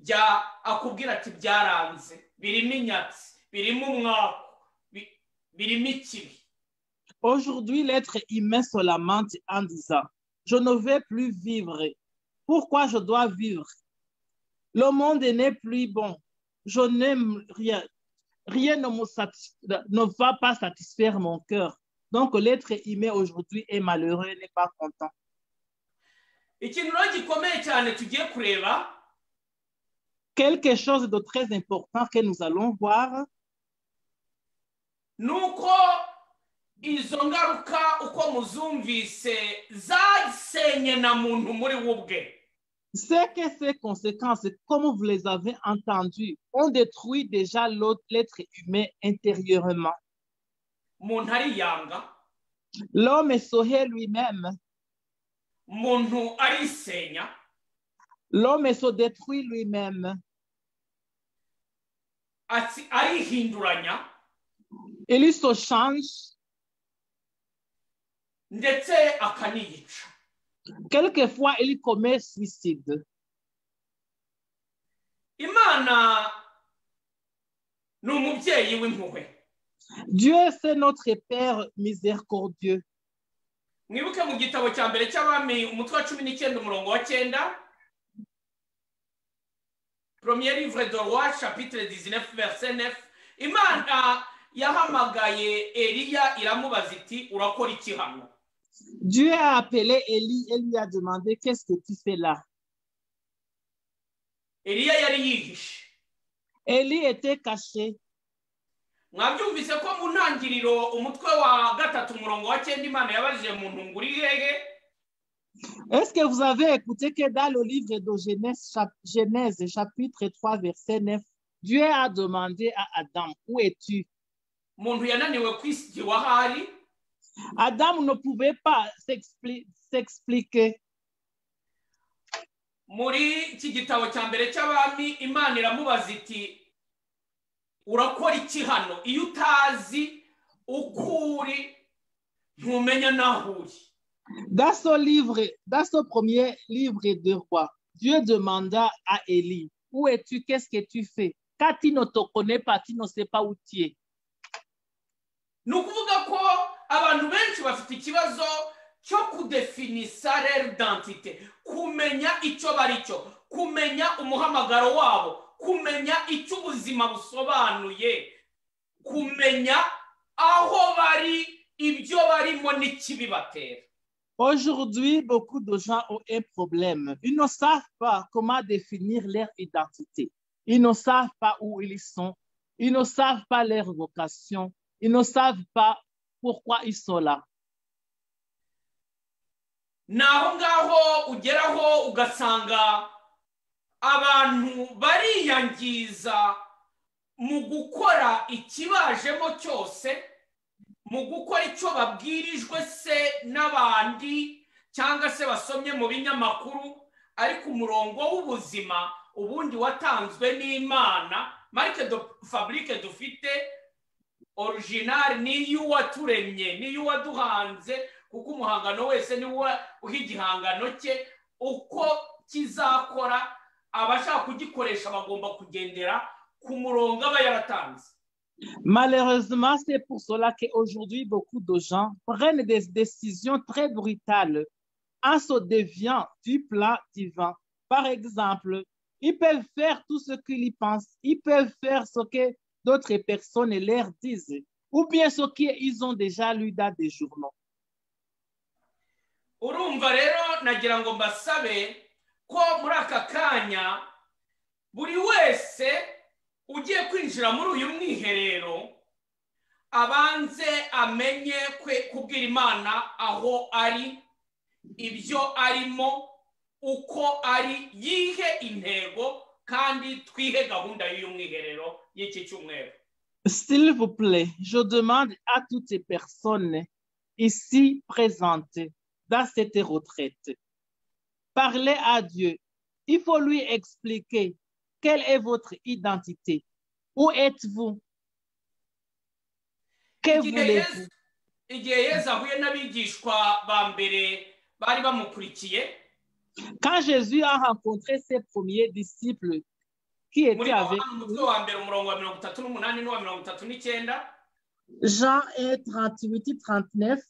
bya akubwira ati byaranze birimo inyatsi birimo umwaku bi- birimo ikibi Aujourd'hui, l'être humain se lamente en disant, je ne vais plus vivre. Pourquoi je dois vivre? Le monde n'est plus bon. je n'aime rien. Rien ne, me satis- ne va pas satisfaire mon cœur. Donc l'être humain aujourd'hui est malheureux, n'est pas content. ikintu rero gikomeye cyane tugiye kureba Quelque chose de très important que nous allons voir, ni uko izo ngaruka uko muzumvise zasenye na muntu muri we ubwe c'est que ces conséquences, comme vous les avez entendues, ont détruit déjà l'autre- l'être humain intérieurement. umuntu ariyanga L'homme est sauvé lui-même. umuntu arisenya L'homme se détruit lui-même. atsi- arihinduranya Il se change. ndetse akaniyica Quelquefois, il commet suicide. imana ni umubyeyi w'impuhwe Dieu, c'est notre Père miséricordieux. mwibuke mu gitabo cya mbere cy'abami umutwe wa cumi n'icyenda umurongo wa cyenda premier livre de roi chapitre 19 verset 9 imana yahamagaye eliya iramubaza iti urakora iki hano Dieu a appelé Élie et lui a demandé, qu'est-ce que tu fais là? eliya yari yihishe Élie était caché. mwabyumvise ko mu ntangiriro umutwe wa gatatu umurongo wa cyenda imana yabajije mu ntunguru ihehe Est-ce que vous avez écouté que dans le livre de Genèse, chap- Genèse chapitre 3, verset 9, Dieu a demandé à Adam, où es-tu? umuntu yananiwe kwisigiwa aho ari Adam ne pouvait pas s'expli- s'expliquer. muri iki gitabo cya mbere cy'abami imana iramubaza iti urakora iki hano iyo utazi uko uri ntumenya n'aho uri Dans ce livre, dans ce premier livre de roi, Dieu demanda à Élie, où es-tu? Qu'est-ce que tu fais? Car tu ne te connais pas, tu ne sais pas où tu es. ni ukuvuga ko abantu benshi bafite ikibazo cyo kudefinisa rero dantite kumenya icyo bari cyo kumenya umuhamagaro wabo kumenya icyo ubuzima busobanuye kumenya aho bari ibyo barimo n'ikibibatera Aujourd'hui, beaucoup de gens ont un problème. Ils ne savent pas comment définir leur identité. Ils ne savent pas où ils sont. Ils ne savent pas leur vocation. Ils ne savent pas pourquoi ils sont là. ni aho ngaho ugeraho ugasanga abantu bariyangiza mu gukora ikibajemo cyose mu gukora icyo babwirijwe se n'abandi cyangwa se basomye mu binyamakuru ariko umurongo w'ubuzima ubundi watanzwe n'imana marike do faburike dufite originari ni iy'uwaturemye ni iy'uwaduhanze kuko umuhangano wese ni we uha igihangano cye uko kizakora abashaka kugikoresha bagomba kugendera ku murongo aba yaratanze Malheureusement, c'est pour cela qu'aujourd'hui, beaucoup de gens prennent des décisions très brutales en se déviant du plan divin. Par exemple, ils peuvent faire tout ce qu'ils y pensent, ils peuvent faire ce que d'autres personnes leur disent, ou bien ce qu'ils ont déjà lu dans des journaux. urumva rero nagira ngo mbasabe ko muri aka kanya buri wese ugiye kwinjira muri uyu mwiherero abanze amenye kwe- kubwira imana aho ari ibyo arimo uko ari yihe intego kandi twihe gahunda y'uyu mwiherero y'iki cyumweru S'il vous plaît, je demande à toutes les personnes ici présentes dans cette retraite, parlez à Dieu. Il faut lui expliquer quelle est votre identité. Où êtes-vous? Que igihe voulez-vous? Yesu- igihe yezu ahuye n'abigishwa ba mbere bari bamukurikiye Quand Jésus a rencontré ses premiers disciples qui muri étaient avec yohana umutwe lui, wa mbere umurongo wa mirongo itatu n'umunani n'uwa mirongo itatu n'icyenda Jean 1, 38 et 39,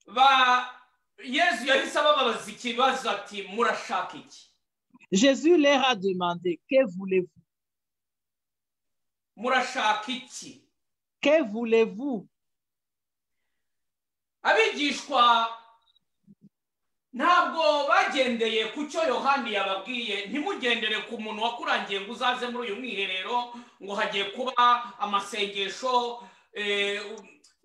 ba yezu yahise ababaza ikibazo ati murashaka iki Jésus leur a demandé, que voulez-vous? murashaka iki Que voulez-vous abigishwa ntabwo bagendeye ku cyo yohani yababwiye ntimugendere ku muntu wakurangiye ngo uzaze muri uyu mwiherero ngo hagiye kuba amasengesho eh,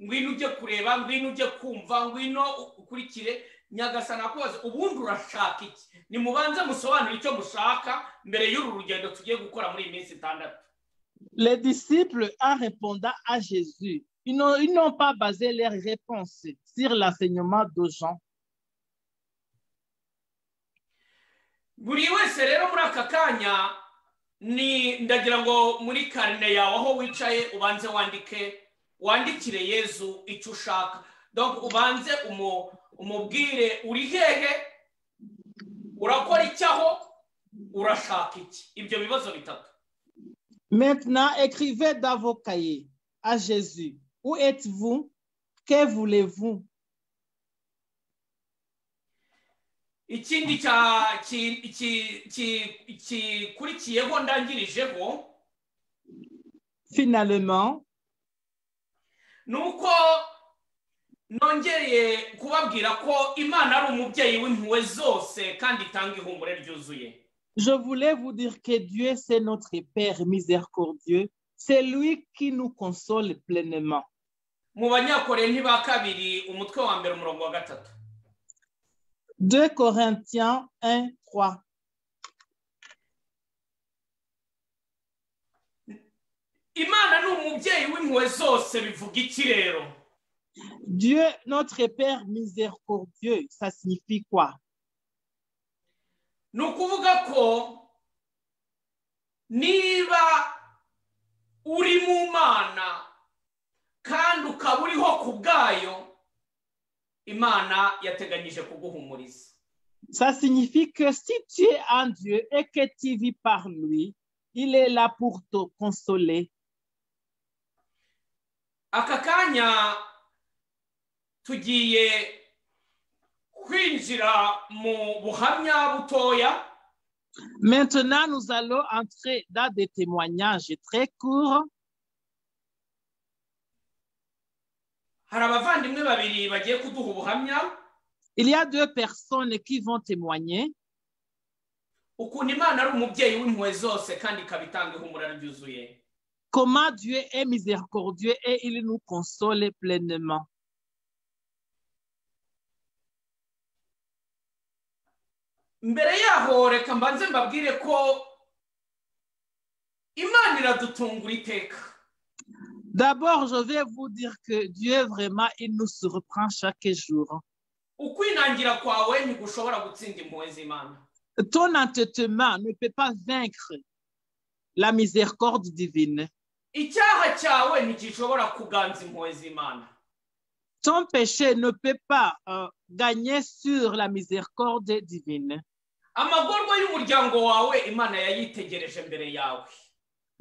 ngwino ujye kureba ngwino ujye kumva ngwino ukurikire nyagasana akubaza ubundi urashaka iki nimubanze musobanure icyo mushaka mbere y'uru rugendo tugiye gukora muri iyi minsi itandatu Les disciples, en répondant à Jésus, ils n'ont- ils n'ont pas basé leur réponse sur l'enseignement de Jean. buri wese rero muri aka kanya ni ndagira ngo muri karine yawe aho wicaye ubanze wandike wandikire yezu icyo ushaka donc ubanze umu- umubwire uri hehe urakora iki aho urashaka iki ibyo bibazo bitatu Maintenant, écrivez dans vos cahiers à Jésus. Où êtes-vous? Que voulez-vous? ikindi cya- ki- ki- ki- gikurikiyeho ndangirijeho Finalement, ni uko nongeye kubabwira ko imana ari umubyeyi w'impuhwe zose kandi itanga ihumure ryuzuye je voulais vous dire que Dieu, c'est notre Père miséricordieux. C'est lui qui nous console pleinement. mu banyakore ntiba kabiri umutwe wa mbere umurongo wa gatatu 2 Corinthiens 1, 3. imana ni umubyeyi w'impuhwe zose bivuga iki rero Dieu, notre Père miséricordieux, ça signifie quoi? ni ukuvuga ko niba uri mu mana kandi ukaba uriho ku bwayo imana yateganyije kuguhumuriza Ça signifie que si tu es en Dieu et que tu vis par lui, il est là pour te consoler. aka kanya tugiye kwinjira mu buhamya butoya Maintenant, nous allons entrer dans des témoignages très courts. hari abavandimwe babiri bagiye kuduha ubuhamya Il y a deux personnes qui vont témoigner. ukuntu imana ari umubyeyi w'impuhwe zose kandi ikaba itanga ihumura ryuzuye Comment Dieu est miséricordieux et il nous console pleinement. mbere yaho reka mbanze mbabwire ko imana iradutungura iteka D'abord, je vais vous dire que Dieu, vraiment, il nous surprend chaque jour. ukwinangira kwawe ntigushobora gutsinda impuhwe z'imana Ton entêtement ne peut pas vaincre la miséricorde divine. icyaha cyawe ntigishobora kuganza impuhwe z'imana ton péché ne peut pas euh, gagner sur la miséricorde divine. amagorwa y'umuryango wawe imana yayitegereje mbere yawe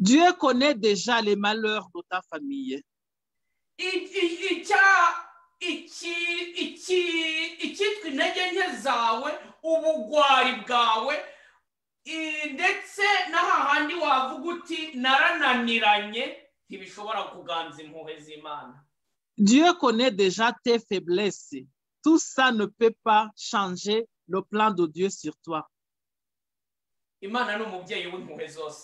Dieu connaît déjà les malheurs de ta famille. I- i- icya- iki- iki- icyitwa intege nke zawe ubugwari bwawe i- ndetse n'ahahandi wavuga uti narananiranye ntibishobora kuganza impuhwe z'imana Dieu connaît déjà tes faiblesses. Tout ça ne peut pas changer le plan de Dieu sur toi. imana ni umubyeyi w'impuhwe zose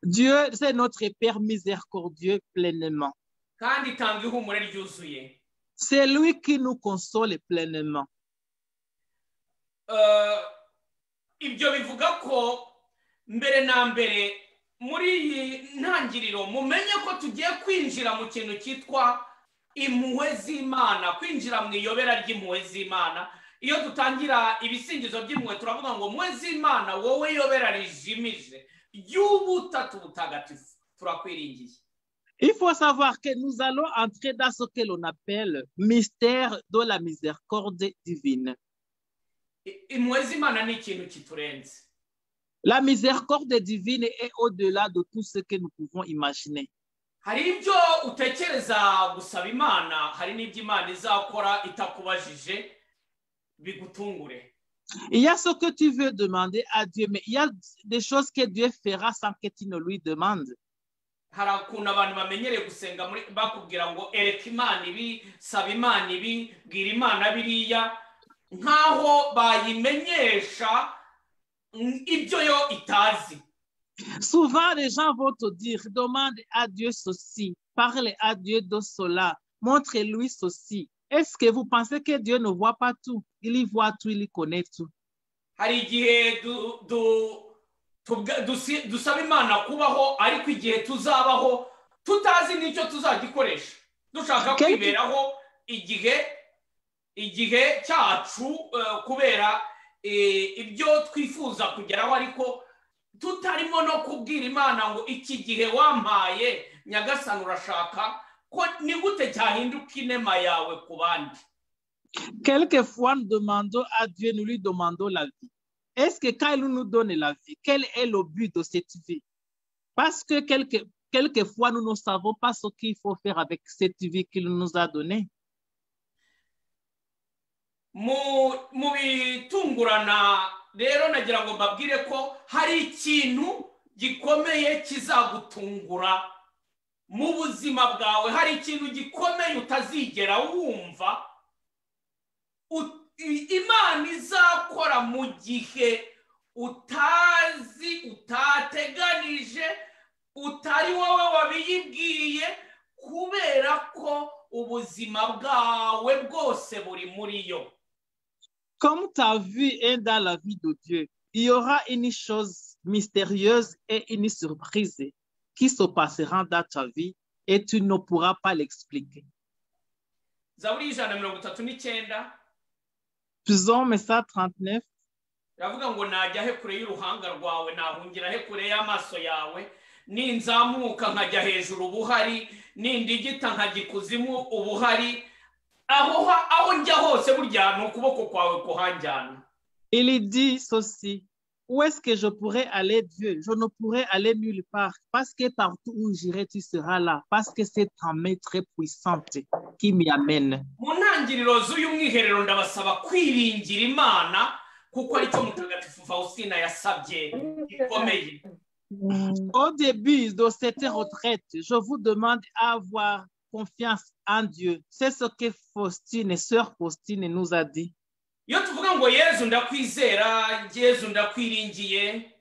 Dieu, c'est notre Père miséricordieux pleinement. kandi itanga ihumure ryuzuye C'est lui qui nous console pleinement. Eh, ibyo bivuga ko mbere na mbere muri iyi ntangiriro mumenye ko tugiye kwinjira mu kintu cyitwa impuhwe z'imana kwinjira mu iyobera ry'impuhwe z'imana iyo dutangira ibisingizo by'impuhwe turavuga ngo mpuhwe z'imana wowe yobera rijimije ry'ubutatu butagatifu turakwiringiye Il faut savoir que nous allons entrer dans ce que l'on appelle mystère de la miséricorde divine. I- impuhwe z'imana ni ikintu kiturenze La miséricorde divine est au-delà de tout ce que nous pouvons imaginer. hari ibyo utekereza gusaba imana hari n'ibyo imana izakora itakubajije bigutungure Il y a ce que tu veux demander à Dieu, mais il y a des choses que Dieu fera sans que tu ne lui demandes. hari ukuntu abantu bamenyereye gusenga muri bakubwira ngo ereka imana ibi saba imana ibi bwira imana biriya nk'aho bayimenyesha mm, ibyo yo itazi Souvent, les gens vont te dire, demande à Dieu ceci, parle à Dieu de cela, montre-lui ceci. Est-ce que vous pensez que Dieu ne voit pas tout? Il y voit tout, il y connaît tout. hari igihe du- du- tubwa- dusi- dusaba imana kubaho ariko igihe tuzabaho tutazi n'icyo tuzagikoresha dushaka Kenshi- kwiberaho igihe igihe cyacu eh, kubera eh, ibyo twifuza kugeraho ariko tutarimo no kubwira imana ngo iki gihe wampaye nyagasani urashaka ko ni gute cyahinduka inema yawe ku bandi Quelquefois, nous demandons à Dieu, nous lui demandons la vie. Est-ce que quand il nous donne la vie, quel est le but de cette vie? Parce que quelque, quelquefois, nous ne savons pas ce qu'il faut faire avec cette vie qu'il nous a donnée. mu mu bitungurana rero nagira ngo mbabwire ko hari ikintu gikomeye kizagutungura mu buzima bwawe hari ikintu gikomeye utazigera wumva U- i- imana izakora mu gihe utazi utateganije utari wowe wabiyibwiye kubera ko ubuzima bwawe bwose buri muri yo Comme ta vie est dans la vie de Dieu, il y aura une chose mystérieuse et une surprise qui se passera dans ta vie et tu ne pourras pas l'expliquer. zaburi ijana na mirongo itatu n'icyenda Psaume 139, iravuga ngo najya he kure y'uruhanga rwawe nahungira he kure y'amaso yawe ninzamuka nkajya hejuru ubuhari nindigita nkajya ikuzimu ubuhari aho ha- aho njya hose burya ni ukuboko kwawe kuhanjyana il dit ceci. Où est-ce que je pourrais aller, Dieu? Je ne pourrais aller nulle part parce que partout où j'irai, tu seras là. Parce que c'est ta main très puissante qui m'y amène. mu ntangiriro z'uyu mwiherero ndabasaba kwiringira imana kuko aricyo mutagatifu faustina yasabye gikomeye Au début de cette retraite, je vous demande à avoir confiance en Dieu. C'est ce que Faustine, sœur Faustine, nous a dit. iyo tuvuga ngo yezu ndakwizera yezu ndakwiringiye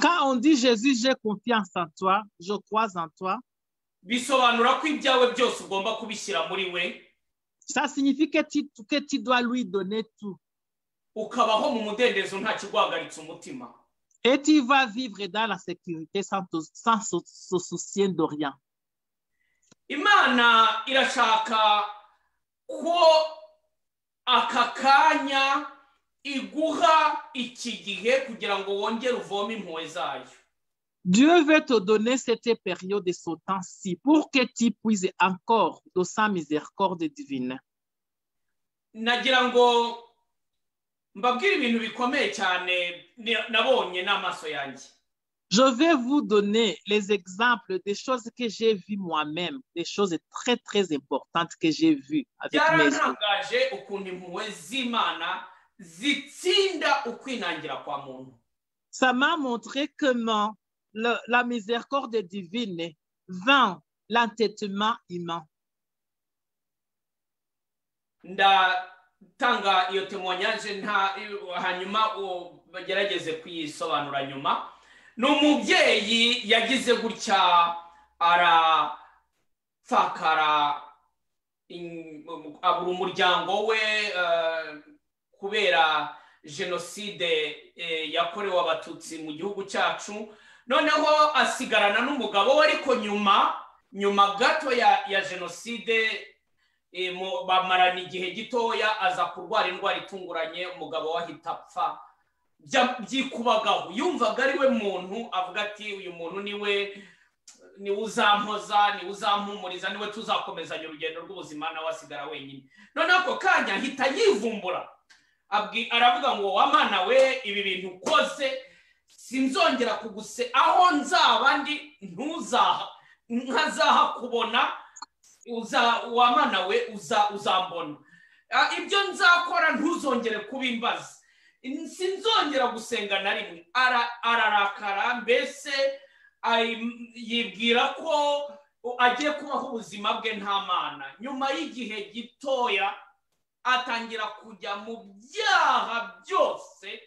Quand on dit Jésus, j'ai confiance en toi, je crois en toi, bisobanura ko ibyawe byose ugomba kubishyira muri we ça signifie que tu, que tu dois lui donner tout. ukabaho mu mudendezo nta kiguhagaritse umutima Et tu vas vivre dans la sécurité sans, te- sans se, se soucier de rien. imana irashaka ko aka kanya iguha iki gihe kugira ngo wongere uvome impuhwe zayo Dieu veut te donner cette période de ce temps-ci pour que tu puisses encore de sa miséricorde divine. nagira ngo mbabwire ibintu bikomeye cyane ni- nabonye n'amaso yanjye Je vais vous donner les exemples des choses que j'ai vues moi-même, des choses très, très importantes que j'ai vues avec mes yeux. byaratangaje ukuntu impuhwe z'imana zitsinda ukwinangira kwa muntu Ça m'a montré comment le- la miséricorde divine vainc l'entêtement humain. ndatanga iyo temonyanje nta hanyuma u- bagerageze kuyisobanura nyuma ni umubyeyi yagize gutya arapfakara in- abura umuryango we eh, kubera jenoside eh, yakorewe abatutsi mu gihugu cyacu noneho asigarana n'umugabo we ariko nyuma nyuma gato ya ya jenoside e, mu- bamarana igihe gitoya aza kurwara indwara itunguranye umugabo we ahita apfa Bya- byikubagaho yumvaga ari we muntu avuga ati uyu muntu niwe niwe uzampoza niwe uzampumuriza niwe tuzakomezanya urugendo rw'ubuzima nawe asigara wenyine noneho ako kanya ahita yivumbura Abwi- aravuga ngo wamana we ibi bintu ukoze sinzongera kuguse aho nzaba ndi ntuzaha nkazaha kubona uza wamana we uza uzambona Ah, ibyo nzakora ntuzongere kubimbaza sinzongera gusenga na rimwe Ara- ararakara mbese ayi- yibwira ko agiye kubaho ubuzima bwe nta mana nyuma y'igihe gitoya atangira kujya mu byaha byose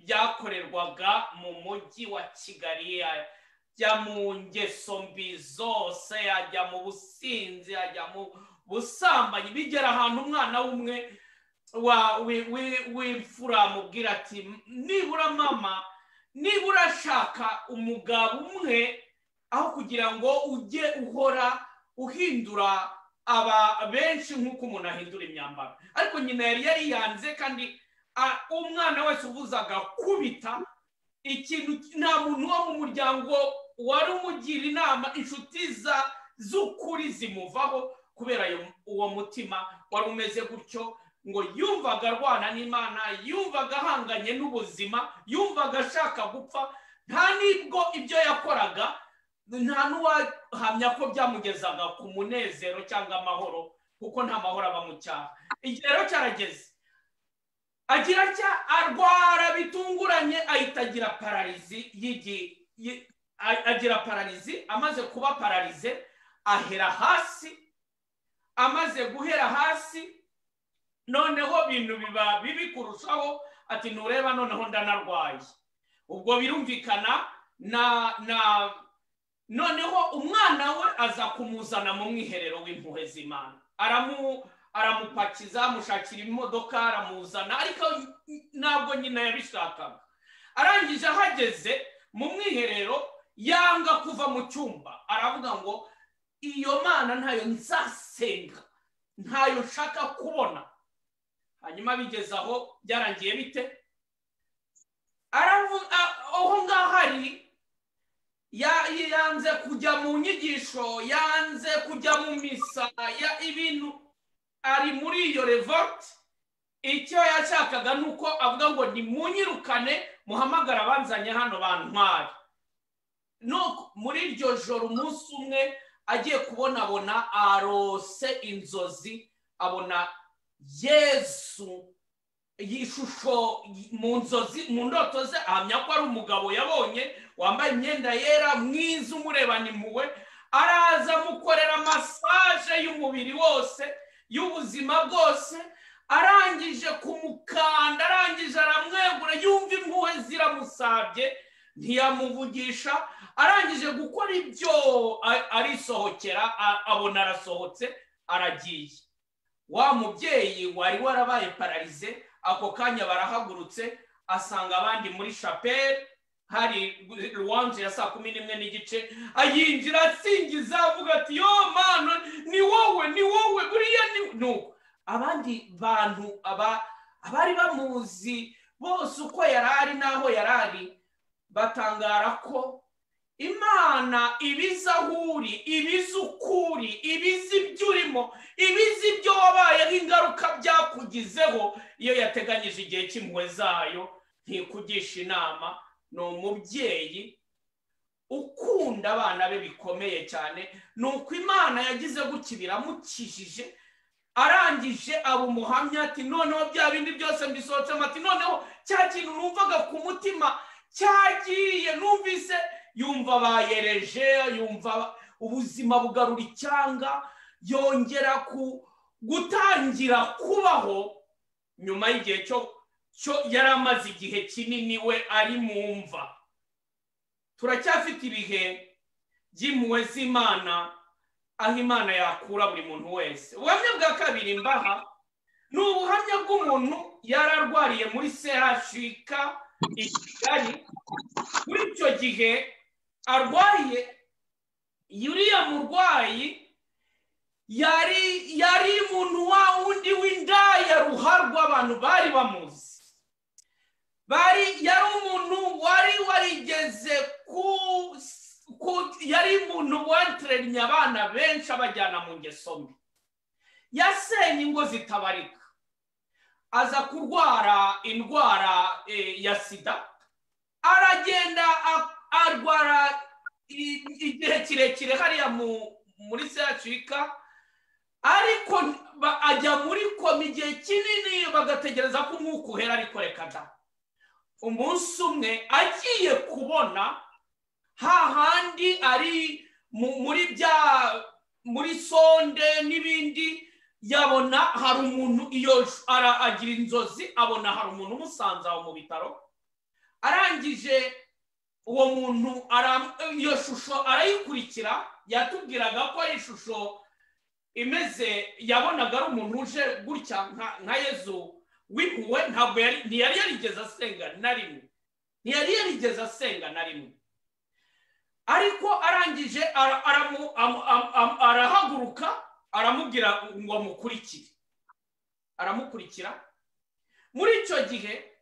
byakorerwaga mu mujyi wa kigali yajya mu ngeso mbi zose yajya mu businzi yajya mu busambanyi bigera ahantu umwana w'umwe wa- wi- wi- w'imfura amubwira ati nibura mama nibura ashaka umugabo umwe aho kugira ngo ujye uhora uhindura aba benshi nk'uko umuntu ahindura imyambaro ariko nyina yari yariyanze kandi a- umwana wese uvuze agakubita ikintu nta muntu wo mu muryango wari umugira inama inshuti za z'ukuri zimuvaho kubera ayo- uwo mutima wari umeze gutyo ngo yumvaga arwana n'imana yumvaga ahanganye n'ubuzima yumvaga ashaka gupfa nta n'ibwo ibyo yakoraga nta n'uwahamya ko byamugezaga ku munezero cyangwa amahoro kuko nta mahoro aba mu cyaha igihe rero cyarageze agira atya arwara bitunguranye ahita agira pararizi y'igi yi- a- agira pararizi amaze kuba pararize ahera hasi amaze guhera hasi noneho ibintu biba bibi kurushaho ati ntureba noneho ndanarwaye ubwo birumvikana na na noneho umwana we aza kumuzana mu mwiherero w'impuhwe z'imana aramu aramupakiza amushakira imodoka aramuzana ariko ntabwo nyina yabishakaga arangije ahageze mu mwiherero yanga kuva mu cyumba aravuga ngo iyo mana ntayo nzasenga ntayo nshaka kubona hanyuma bigeze aho byarangiye bite aravuga aho ngaho ari ya- yanze kujya mu nyigisho yanze kujya mu misa ya ibintu ari muri iyo revolt icyo yashakaga ni uko avuga ngo nimunyirukane muhamagare abanzanye hano bantware nuko muri iryo joro umunsi umwe agiye kubonabona arose inzozi abona yesu ishusho mu nzozi mu ndoto ze ahamya ko ari umugabo yabonye wambaye imyenda yera mwiza umurebana impuhwe araza amukorera masaje y'umubiri wose y'ubuzima bwose arangije kumukanda arangije aramwegura yumva impuhwe ziramusabye ntiyamuvugisha arangije gukora ibyo a- arisohokera a- abona arasohotse aragiye wa mubyeyi wari warabaye pararize ako kanya barahagurutse asanga abandi muri shapeli hari ruwanje ya saa kumi n'imwe n'igice ayinjira asingiza avuga ati yo mana ni wowe ni wowe buriya ni nuko abandi bantu aba abari bamuzi bose uko yari ari n'aho yari ari batangara ko imana ibizi aho uri ibizi uko uri ibizi ibyo urimo ibizi ibyo wabayeho ingaruka byakugizeho iyo yateganyije igihe cy'impuhwe zayo ntikugisha inama ni umubyeyi ukunda abana be bikomeye cyane ni uko imana yagize gutya biramukijije arangije aba umuhamya ati noneho bya bindi byose mbisohotsemo ati noneho cya kintu numvaga ku mutima cyagiye numvise yumva bayereje yumva ubuzima bugarura icyanga yongera ku gutangira kubaho nyuma y'igihe cyo cyo yari amaze igihe kinini we ari mu mva turacyafite ibihe by'impuhwe z'imana aho imana yakura buri muntu wese ubuhamya bwa kabiri mbaha ni ubuhamya bw'umuntu yari arwariye muri serashika i kigali muri icyo gihe arwaye uriya murwayi yari yari umuntu wa wundi w'indaya ruharwa abantu bari bamuzi bari yari umuntu wari warigeze ku ku- yari umuntu wantereranye abana benshi abajyana mu ngeso mbi yasenye ingo zitabarika aza kurwara indwara eh, ya sida aragenda a- arwara i- igihe kirekire hariya mu- muri seracika ariko ba- ajya muri koma igihe kinini bagategereza ko umwuka uhera ariko reka da umunsi umwe agiye kubona hahandi ari mu- muri bya muri sonde n'ibindi yabona hari umuntu iyo sh- ara- agira inzozi abona hari umuntu umusanze aho mu bitaro arangije uwo muntu ara- iyo shusho arayikurikira yatubwiraga ko ari ishusho imeze yabonaga ari umuntu uje gutya nka- nka yezu w'impuhwe ntabwo yari- ntiyari yarigeze asenga na rimwe ntiyari yarigeze asenga na rimwe ariko arangije ara- aramu- amu- amu- amu- arahaguruka aramubwira ngo amukurikire aramukurikira muri icyo gihe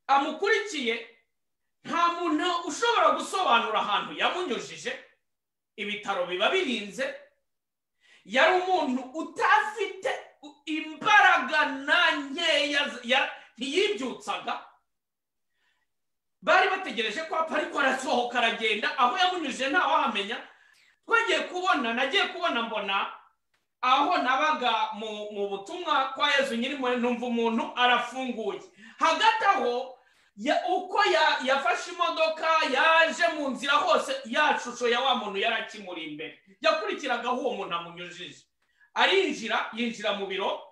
amukurikiye nta muntu ushobora gusobanura ahantu yamunyujije ibitaro biba birinze yari umuntu utafite imbaraga na nkeya z- ya- ntiyibyutsaga bari bategereje ko apfa ariko arasohoka aragenda aho yamunyujije ntawahamenya twagiye kubona nagiye kubona mbona aho nabaga mu, mu butumwa kwa yezu nyir'impuhwe numva umuntu arafunguye hagati aho ya, uko ya, yafashe imodoka yaje mu nzira hose ya shusho ya wa muntu yari akimuri imbere yakurikiraga aho uwo muntu amunyujije arinjira yinjira mu biro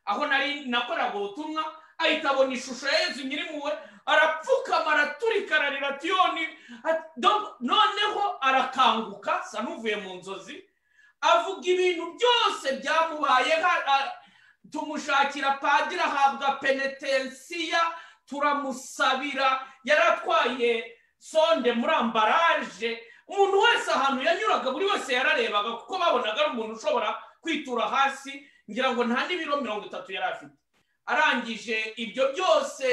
aho nari nakoraga ubutumwa ahita abona ishusho ya yezu nyir'impuhwe arapfukama araturika ararira ati yoni ati- do- noneho arakanguka sa n'uvuye mu nzozi avuga ibintu byose byamubayeho a- tumushakira padiri ahabwa penetensiya turamusabira yari atwaye sonde muri ambaraje umuntu wese ahantu yanyuraga buri wese yararebaga kuko babonaga ari umuntu ushobora kwitura hasi ngira ngo nta n'ibiro mirongo itatu yari afite arangije ibyo byose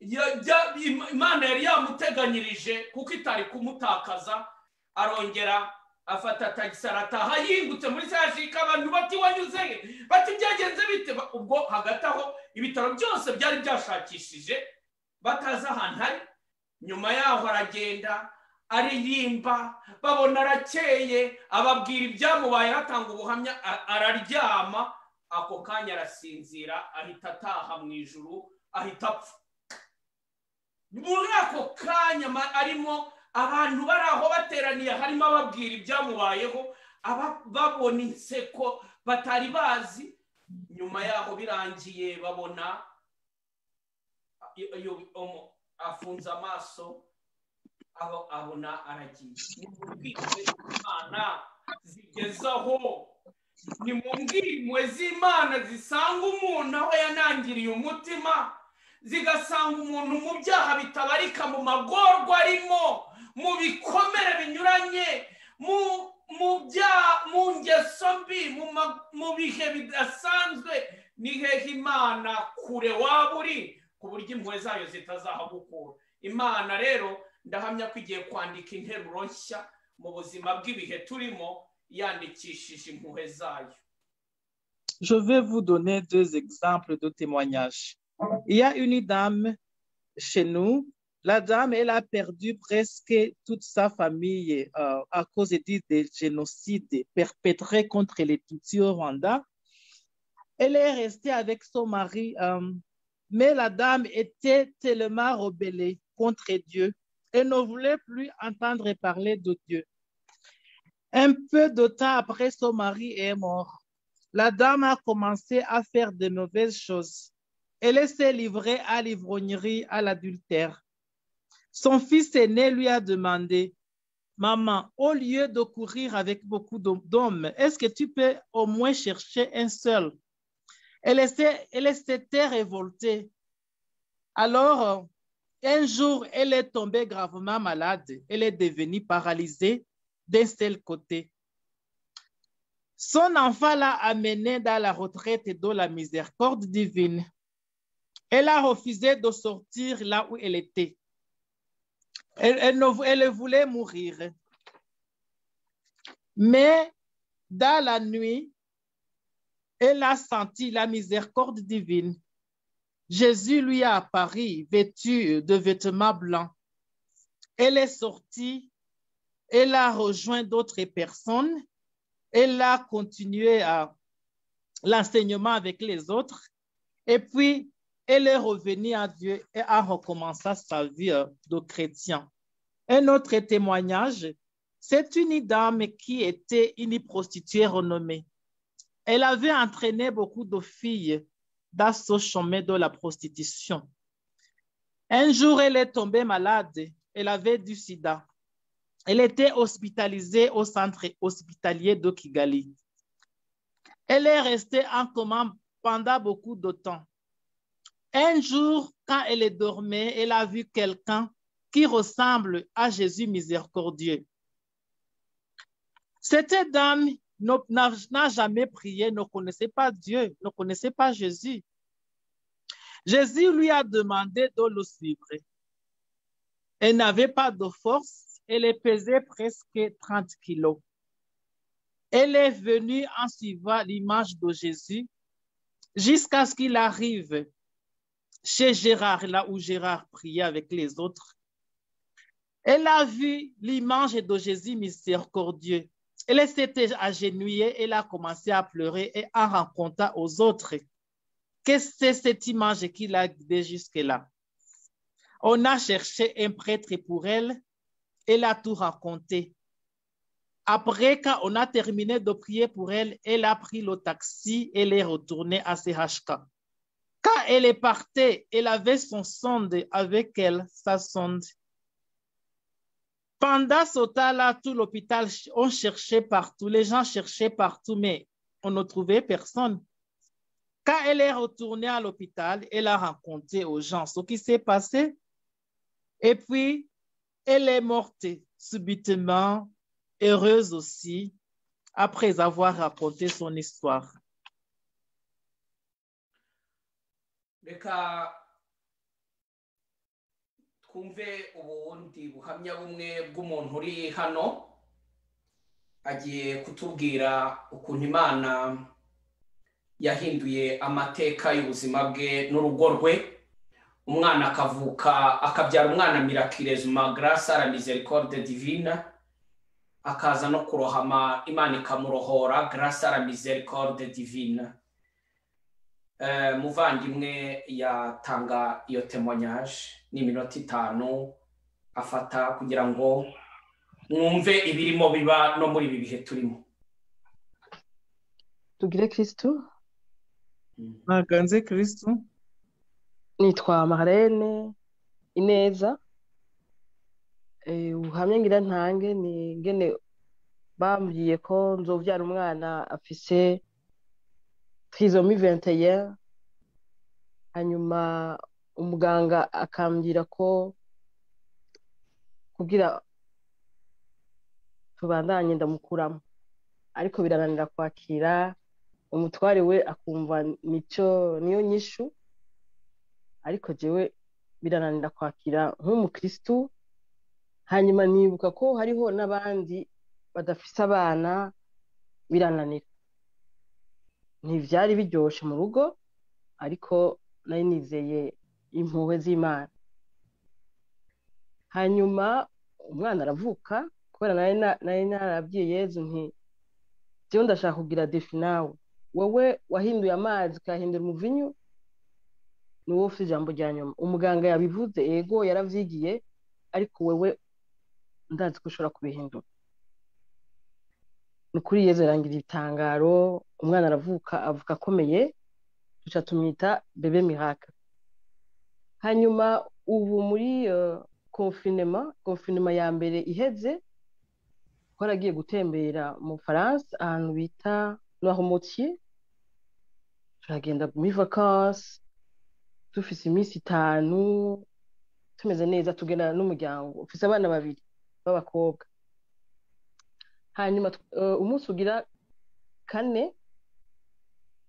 ya- bya- im- imana yari yamuteganyirije kuko itari kumutakaza arongera afata tagisi arataha yingutse muri sashika abantu bati wanyuze he bati byagenze bite Ba- ubwo hagati aho ibitaro byose byari byashakishije batazi ahantu ari nyuma yaho aragenda aririmba babona arakeye ababwira ibyamubaye atanga ubuhamya a- araryama ako kanya arasinzira ahita ataha mu ijuru ahita apfa muri ako kanya ma- arimo abantu bari aho bateraniye harimo ababwira ibyamubayeho aba- babona inseko batari bazi nyuma yaho birangiye babona iyo- iyo- umu- afunze amaso abo- abona aragiye nimubwirwe imana zigezaho ni mu mbwirwe z'imana zisanga umuntu aho yanangiriye umutima zigasanga umuntu mu byaha bitabarika mu magorwa arimo mu bikomere binyuranye mu mu byaha mu ngeso mbi mu ma- mu bihe bidasanzwe ni hehe imana kure waba uri ku buryo impuhwe zayo zitazahagukura imana rero ndahamya ko igiye kwandika interuro nshya mu buzima bw'ibihe turimo yandikishije impuhwe zayo Je vais vous donner deux exemples de témoignages. Il y a une dame chez nous. La dame, elle a perdu presque toute sa famille euh, à cause du- des génocides perpétrés contre les Tutsis au Rwanda. Elle est restée avec son mari, euh, mais la dame était tellement rebellée contre Dieu. Elle ne voulait plus entendre parler de Dieu. Un peu de temps après, son mari est mort la dame a commencé à faire de mauvaises choses. Elle s'est livrée à l'ivrognerie, à l'adultère. Son fils aîné lui a demandé, Maman, au lieu de courir avec beaucoup d'hom- d'hommes, est-ce que tu peux au moins chercher un seul Elle s'est- elle s'était révoltée. Alors, un jour, elle est tombée gravement malade. Elle est devenue paralysée d'un seul côté. Son enfant l'a amenée dans la retraite de la miséricorde divine. Elle a refusé de sortir là où elle était. Elle, elle ne vou- elle voulait mourir. Mais dans la nuit, elle a senti la miséricorde divine. Jésus lui a apparu vêtu de vêtements blancs. Elle est sortie, elle a rejoint d'autres personnes elle a continué à l'enseignement avec les autres. Et puis, elle est revenue à Dieu et a recommencé sa vie euh, de chrétien. Un autre témoignage, c'est une dame qui était une prostituée renommée. Elle avait entraîné beaucoup de filles dans ce chemin de la prostitution. Un jour, elle est tombée malade. Elle avait du sida. Elle était hospitalisée au centre hospitalier de Kigali. Elle est restée en coma pendant beaucoup de temps. Un jour, quand elle dormait, elle a vu quelqu'un qui ressemble à Jésus miséricordieux. Cette dame n'a jamais prié, ne connaissait pas Dieu, ne connaissait pas Jésus. Jésus lui a demandé de le suivre. Elle n'avait pas de force, elle pesait presque 30 kilos. Elle est venue en suivant l'image de Jésus jusqu'à ce qu'il arrive chez Gérard, là où Gérard priait avec les autres. Elle a vu l'image de Jésus miséricordieux. Elle s'était agenouillée, elle a commencé à pleurer et à raconter aux autres que c'est cette image qu'il a guidée jusque-là. On a cherché un prêtre pour elle, elle a tout raconté. Après, quand on a terminé de prier pour elle, elle a pris le taxi, elle est retournée à CHK. Quand elle est partie, elle avait son sonde avec elle, sa sonde. Pendant ce temps-là, tout l'hôpital, on cherchait partout, les gens cherchaient partout, mais on ne trouvait personne. Quand elle est retournée à l'hôpital, elle a raconté aux gens ce qui s'est passé. Et puis, elle est morte subitement, heureuse aussi, après avoir raconté son histoire. reka twumve ubundi buhamya bumwe bw'umuntu uri hano agiye kutubwira ukuntu imana yahinduye amateka y'ubuzima bwe n'urugo rwe umwana akavuka akabyara umwana mirakirezuma garasi ara misericorde divina akaza no kurohama imana ikamurohora garasi ara misericorde divina muvandimwe yatanga iyo temonyaje ni iminota itanu afata kugira ngo mwumve ibirimo biba no muri ibi bihe turimo tugire kirisitu ntaganze kirisitu nitwa marene ineza ubuhamya ngira ntange ni ngene bambwiye ko nzobyara umwana afise twizomi venteya hanyuma umuganga akambwira ko kugira tubandanye ndamukuramo ariko birananira kwakira umutware we akumva nicyo niyo nyishu ariko jewe birananira kwakira nk'umukirisitu hanyuma nibuka ko hariho n'abandi badafise abana birananira ntibyari biryoshye mu rugo ariko nari nizeye impuhwe z'imana hanyuma umwana aravuka kubera nari narabwiye yezu nti byo ndashaka kugira defi nawe wowe wahinduye amazi ukahindura umuvinyu ni wowe ufite ijambo rya nyuma umuganga yabivuze yego yarabyigiye ariko wowe ndazi ko ushobora kubihindura ni ukuri yezu yarangira ibitangaro umwana aravuka avuka akomeye duca tumwita bebe miraka hanyuma ubu muri konfinema konfinema ya mbere iheze twaragiye gutembera mu faransa ahantu bita noirmotier turagenda muri vakansi dufise iminsi itanu tumeze neza tugenda n'umuryango ufise abana babiri b'abakobwa hanyuma umunsi ugira kane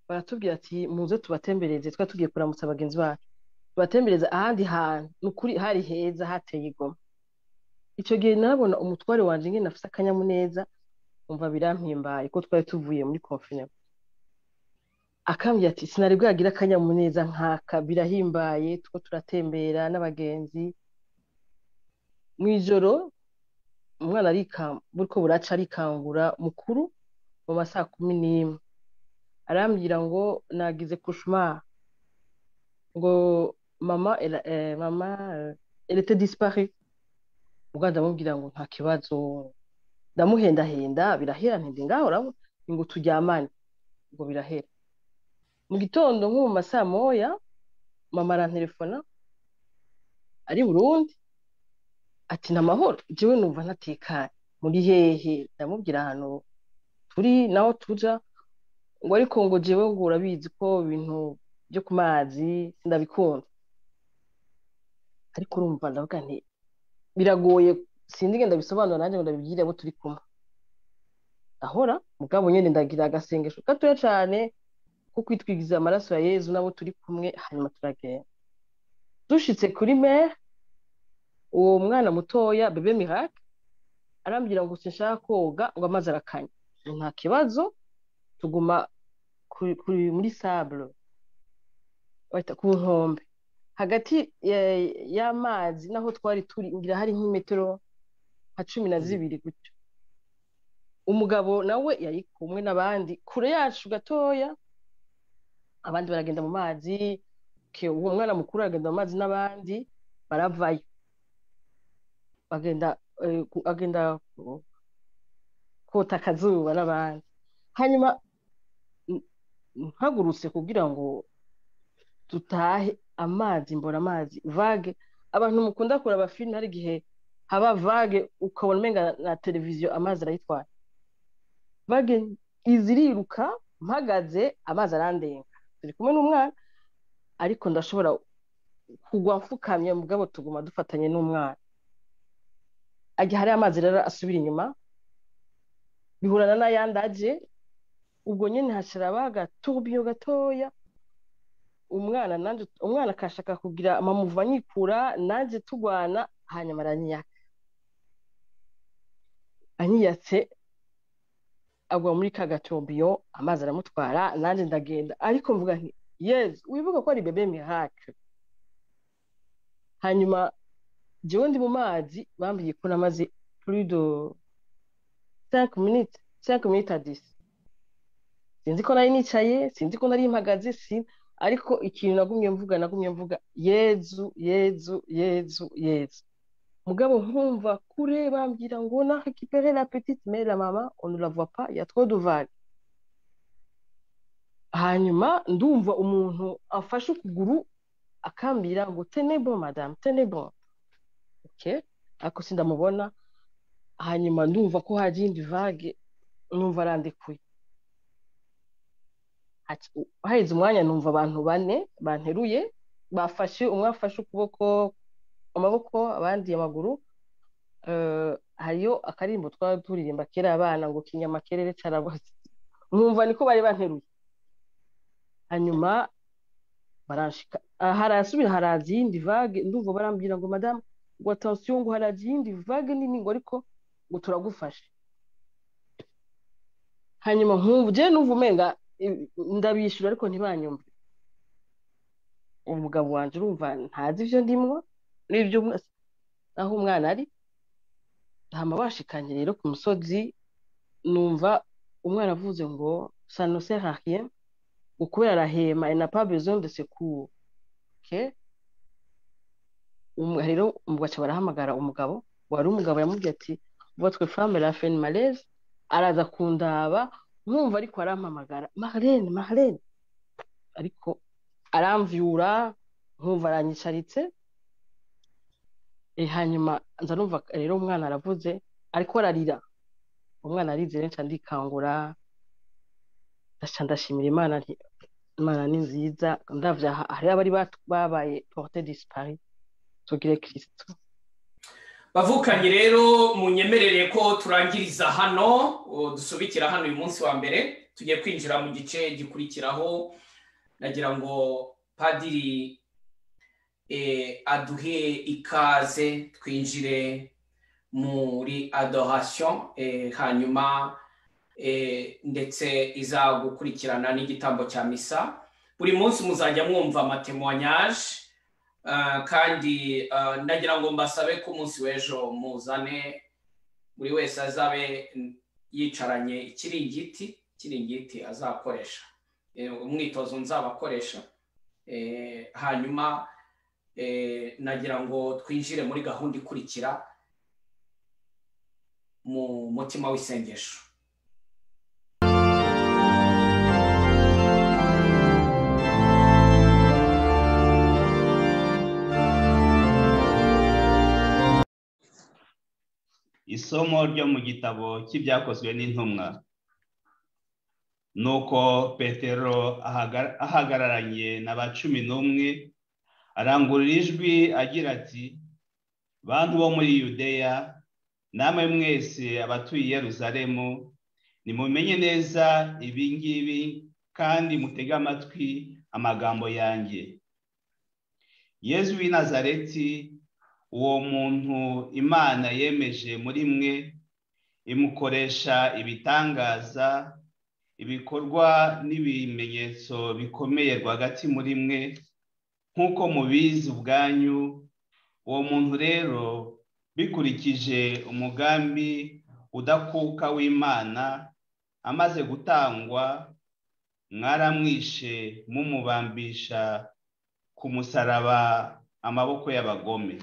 baratubwira ati muze tubatembereze twari tugiye kuramutsa bagenzi bacu tubatembereza ahandi hantu ni ukuri hari heza hateye igoma icyo gihe nabona umutware wanjye nyine afite akanyamuneza umva birampimbaye ko twari tuvuye muri konfinema akambwira ati sinari bwagira akanyamuneza nkaka birahimbaye two turatembera n'abagenzi mu ijoro umwana buriko buraca arikangura mukuru mu masaha kumi n'imwe arambwira ngo nagize kushuma ngo mama mama elete dispari ubwo ndamubwira ngo nta kibazo ndamuhendahenda birahera ntende ngaho urabona ngo turyamane ngo birahera mu gitondo nko mu masaha moya mama arantelefona ari burundi ati ni amahoro njyewe numva ntatekanye muri hehe ndamubwira ahantu turi naho tuja ngo ariko ngo njyewe ngo urabizi ko ibintu byo ku mazi ndabikunda ariko urumva ndavuga nti biragoye sinzi ngenda bisobanura nanjye ngo ndabibwire abo turi kumwe ahora mugabo nyine ndagira agasengesho gatoya cyane ko kwitwigiza amaraso ya yezu n'abo turi kumwe hanyuma turagenda dushyitse kuri mere uwo mwana mutoya bebe mirake arambwira ngo sinshaka koga ngo amazi arakanya nta kibazo tuguma muri saburo bahita ku nkombe hagati y'amazi naho twari turi ngira hari nk'imetero nka cumi na zibiri gutyo umugabo nawe yari kumwe n'abandi kure yacu gatoya abandi baragenda mu mazi uwo mwana mukuru aragenda mu mazi n'abandi baravayo agenda kota akazuba n'abandi hanyuma mpagurutse kugira ngo dutahe amazi mbona amazi vage abantu mukunda kureba filime hari igihe haba vage ukabona umenga na televiziyo amazi arayitwara vage iziriruka mpagaze amazi arandenga turi kumwe n'umwana ariko ndashobora kugwa mfukamye mugabo tuguma dufatanye n'umwana ajya hari amazi rero asubira inyuma bihurana n'ayandi aje ubwo nyine hashira bagatubiyo gatoya umwana nanjye umwana akashaka kugira amamuva anyikura nanjye tugwana hanyuma aranyiyaka anyiyatse agwa muri ka gatobiyo amazi aramutwara nanjye ndagenda ariko mvuga nti yezi wibuka ko ari bebe mihake hanyuma jyewe ndi mu mazi bambwiye ko namaze purido sanke miniti sanke miniti adisi sinzi ko nari nicaye sinzi ko nari mpagaze sinzi ariko ikintu nagumye mvuga nagumye mvuga yezu yezu yezu yezu mugabo nkumva kure bambwira ngo na récupéré la petite mère la mama on ne la voit pas ya trop de vague hanyuma ndumva umuntu afashe ukuguru akambira ngo tenebo madame tenebo okay ariko sindamubona hanyuma ndumva ko hari indi vague numva arandikuye haheze umwanya numva abantu bane banteruye bafashe umwe afashe ukuboko amaboko abandi amaguru hariyo akarimbo twari turirimba kera abana ngo kinyamakerere cyaraboze nkumva niko bari banteruye hanyuma barashika harasubira haraza iyindi vage ndumva barambwira ngo madamu ngo atansiyo ngo haraza iyindi vage nini ngo ariko ngo turagufashe hanyuma nkumva ugiye numva umenga ndabishyura ariko ntibanyumve umugabo wanjye urumva ntazi ibyo ndimwo n'ibyo aho umwana ari ntama bashikanye rero ku musozi numva umwana avuze ngo sanose hahiye ngo kubera arahema ena pabezo ndetse kuke rero baca barahamagara umugabo wari umugabo yamubwiye ati votwe femme la fen malaise araza kundaba nkumva ariko arampamagara maharene maharene ariko aramvyura nkumva aranyicaritse hanyuma nza numva rero umwana aravuze ariko ararira umwana arize rero ndikangura ndaca ndashimira imana imana ni nziza ndavya hari abari babaye porte dispari tugire kristo bavukanye rero munyemerere ko turangiriza hano dusubikira hano uyu munsi wa mbere tugiye kwinjira mu gice gikurikiraho nagira ngo padiri aduhe ikaze twinjire muri adorasiyo hanyuma ndetse izagukurikirana n'igitambo cya misa buri munsi muzajya mwumva amatemwanyaje kandi ndagira ngo mbasabe ko umunsi w'ejo muzane buri wese azabe yicaranye ikiringiti ikiringiti azakoresha umwitozo nzabakoresha hanyuma nagira ngo twinjire muri gahunda ikurikira mu mutima w'isengesho isomo ryo mu gitabo cy'ibyakozwe n'intumwa ni uko petero ahagara- ahagararanye na ba cumi n'umwe arangurura ijwi agira ati bantu bo muri yudeya namwe mwese abatuye i yeruzalemu nimumenye neza ibi ngibi kandi mutege amatwi amagambo yanjye yezu w'i nazareti uwo muntu imana yemeje muri mwe imukoresha ibitangaza ibikorwa n'ibimenyetso bikomeye rwagati muri mwe nk'uko mubizi ubwanyu uwo muntu rero bikurikije umugambi udakuka w'imana amaze gutangwa mwaramwishe mumubambisha ku musaraba amaboko y'abagome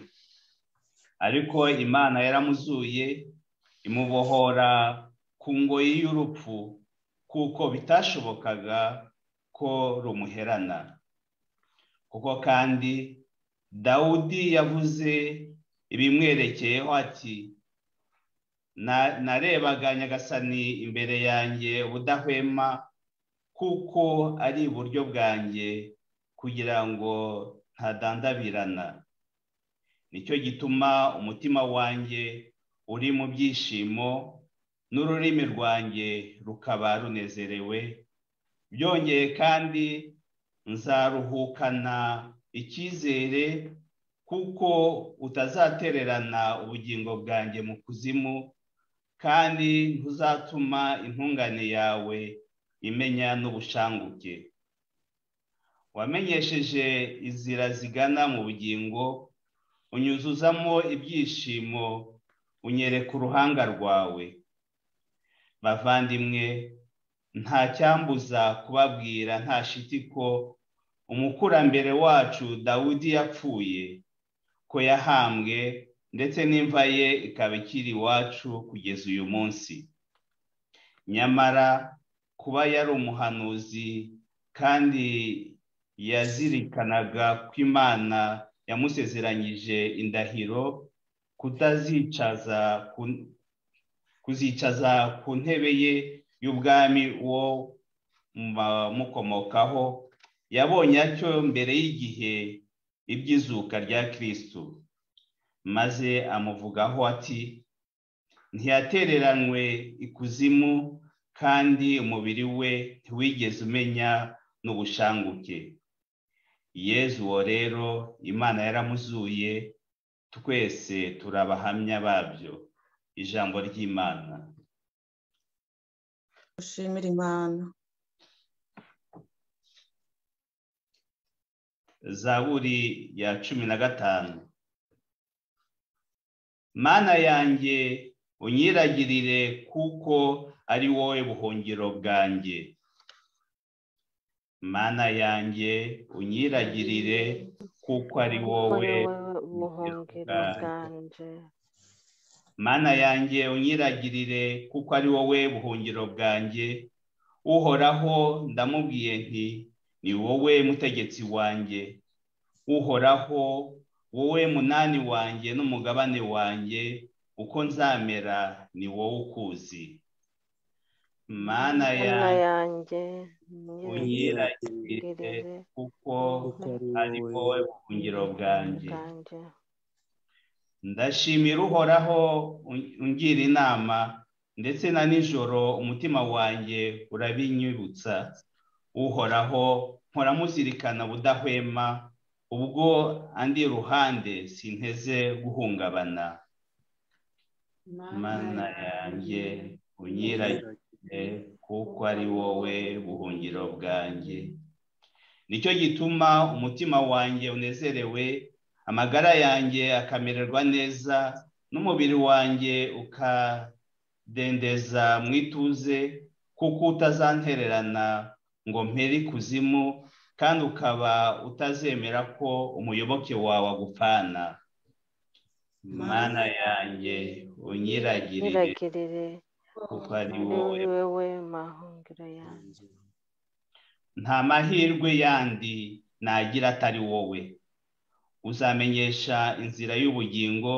ariko imana yaramuzuye imubohora ku ngoyi y'urupfu kuko bitashobokaga ko rumuherana kuko kandi dawudi yavuze ibimwerekeyeho ati "Na- narebaga nyagasani imbere yanjye ubudahwema kuko ari iburyo bwanjye kugira ngo ntadandabirana nicyo gituma umutima wanjye uri mu byishimo n'ururimi rwanjye rukaba runezerewe byongeye kandi nzaruhukana icyizere kuko utazatererana ubugingo bwanjye mu kuzimu kandi ntuzatuma intungane yawe imenya n'ubushanguke wamenyesheje inzira zigana mu bugingo unyuzuzamo ibyishimo unyereka uruhanga rwawe bavandimwe nta cyambuza kubabwira nta shiti ko umukurambere wacu dawudi yapfuye ko yahambwe ndetse n'imva ye ikaba ikiri iwacu kugeza uyu munsi nyamara kuba yari umuhanuzi kandi yazirikanaga ko imana yamusezeranyije indahiro kutazicaza ku- kuzicaza ku ntebe ye y'ubwami uwo mu bamukomokaho yabonye atyo mbere y'igihe iby'izuka rya kirisitu maze amuvugaho ati ntiyatereranywe ikuzimu kandi umubiri we ntiwigeze umenya n'ubushanguke yezu uwo rero imana yaramuzuye twese turi abahamya babyo ijambo ry'imana dushimire imana zaburi ya cumi na gatanu mana yanjye unyiragirire kuko ari wowe buhungiro bwanjye mana yanjye unyiragirire kuko ari wowe buhungiro bwanjye mana yanjye unyiragirire kuko ari wowe buhungiro bwanjye uhoraho ndamubwiye nti ni wowe mutegetsi wanjye uhoraho wowe munani wanjye n'umugabane wanjye uko nzamera ni wowe ukuzi mana mana yanjye yanjye unyiragirire unyiragirire kuko kuko ari wowe buhungiro bwanjye bwanjye ndashimira uhoraho un- ungira inama ndetse na nijoro umutima wanjye urabinyibutsa uhoraho mpora muzirikana budahwema ubwo andi ruhande sinteze guhungabana mana yanjye unyiragire kuko ari wowe buhungiro bwanjye nicyo gituma umutima wanjye unezerewe amagara yanjye akamererwa neza n'umubiri wanjye ukadendeza mu ituze kuko utazantererana ngo mpere ikuzimu kandi ukaba utazemera ko umuyoboke wawe agupfana mana yanjye unyiragirire nyiragirire kuko ari muri wowe wewe mahungiro yanjye nta mahirwe yandi nagira atari wowe uzamenyesha inzira y'ubugingo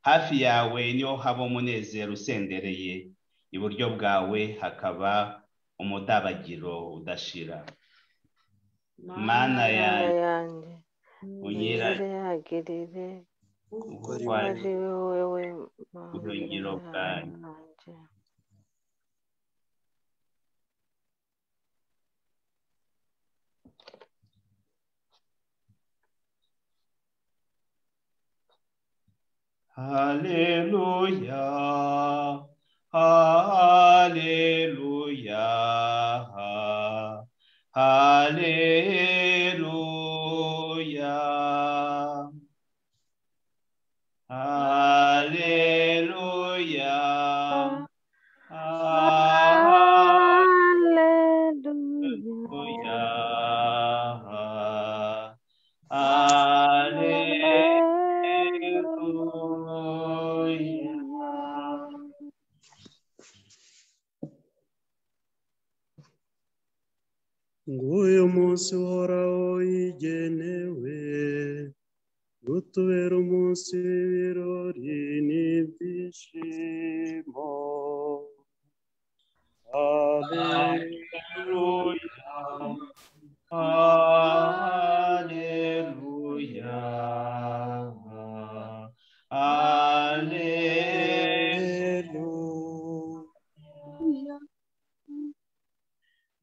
hafi yawe niho haba umunezero usendereye iburyo bwawe hakaba umudabagiro udashira mana mana yanjye yanjye unyiragirire nyiragirire kuko ari kuko wowe ari wowe mahungiro Ubuhungiro bwanjye. yanjye Hallelujah, Hallelujah, Hallelujah, Hallelujah, Hallelujah. Hallelujah. Hallelujah. Hallelujah. Hallelujah. nguyu munsi uhoraho yigenewe utubera umunsi w'ibirori n'ibyishimo Hallelujah. Hallelujah. Hallelujah.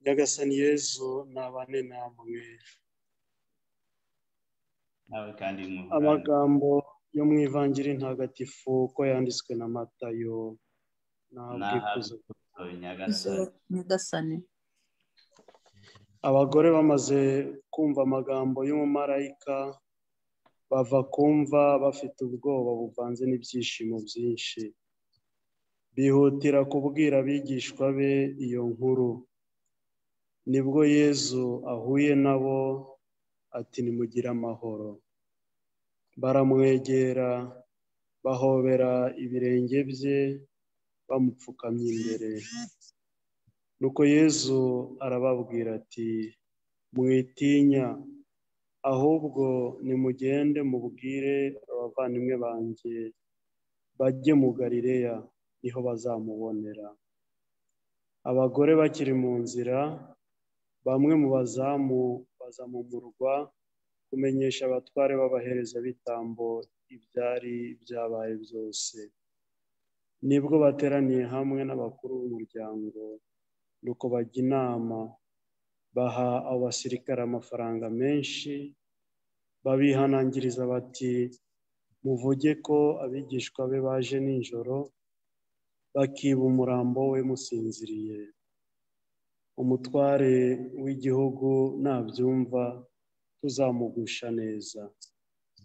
nyagasani yezu nabane namwe nawe kandi mwumva amagambo yo mu ivangiri ntagatifu uko yanditswe na matayo ntabwikuzo nyagasani nyagasani abagore bamaze kumva amagambo y'umumarayika bava kumva bafite ubwoba buvanze n'ibyishimo byinshi bihutira kubwira abigishwa be iyo nkuru nibwo yezu ahuye nabo ati nimugire amahoro baramwegera bahobera ibirenge bye bamupfukamye imbere nuko yezu arababwira ati mwitinya ahubwo nimugende mubwire abavandimwe banjye bajye mu galileya niho bazamubonera abagore bakiri mu nzira bamwe mu bazamu bazamumurwa kumenyesha abatware b'abaherezabitambo ibyari byabaye byose nibwo bateraniye hamwe n'abakuru b'umuryango nuko bajya inama baha abo basirikare amafaranga menshi babihanangiriza bati muvuge ko abigishwa be baje nijoro bakiba umurambo we musinziriye umutware w'igihugu nabyumva tuzamugusha neza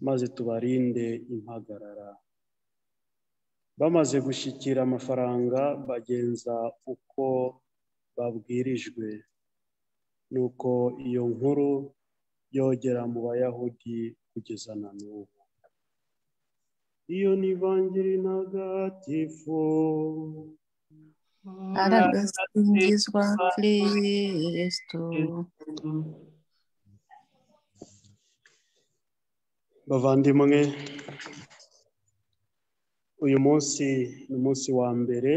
maze tubarinde impagarara bamaze gushyikira amafaranga bagenza uko babwirijwe nuko iyo nkuru yogera mu bayahudi kugeza na n'ubu iyo ni bangiri ntagatifu aradasingizwa kristo bavandimwe uyu munsi ni umunsi wa mbere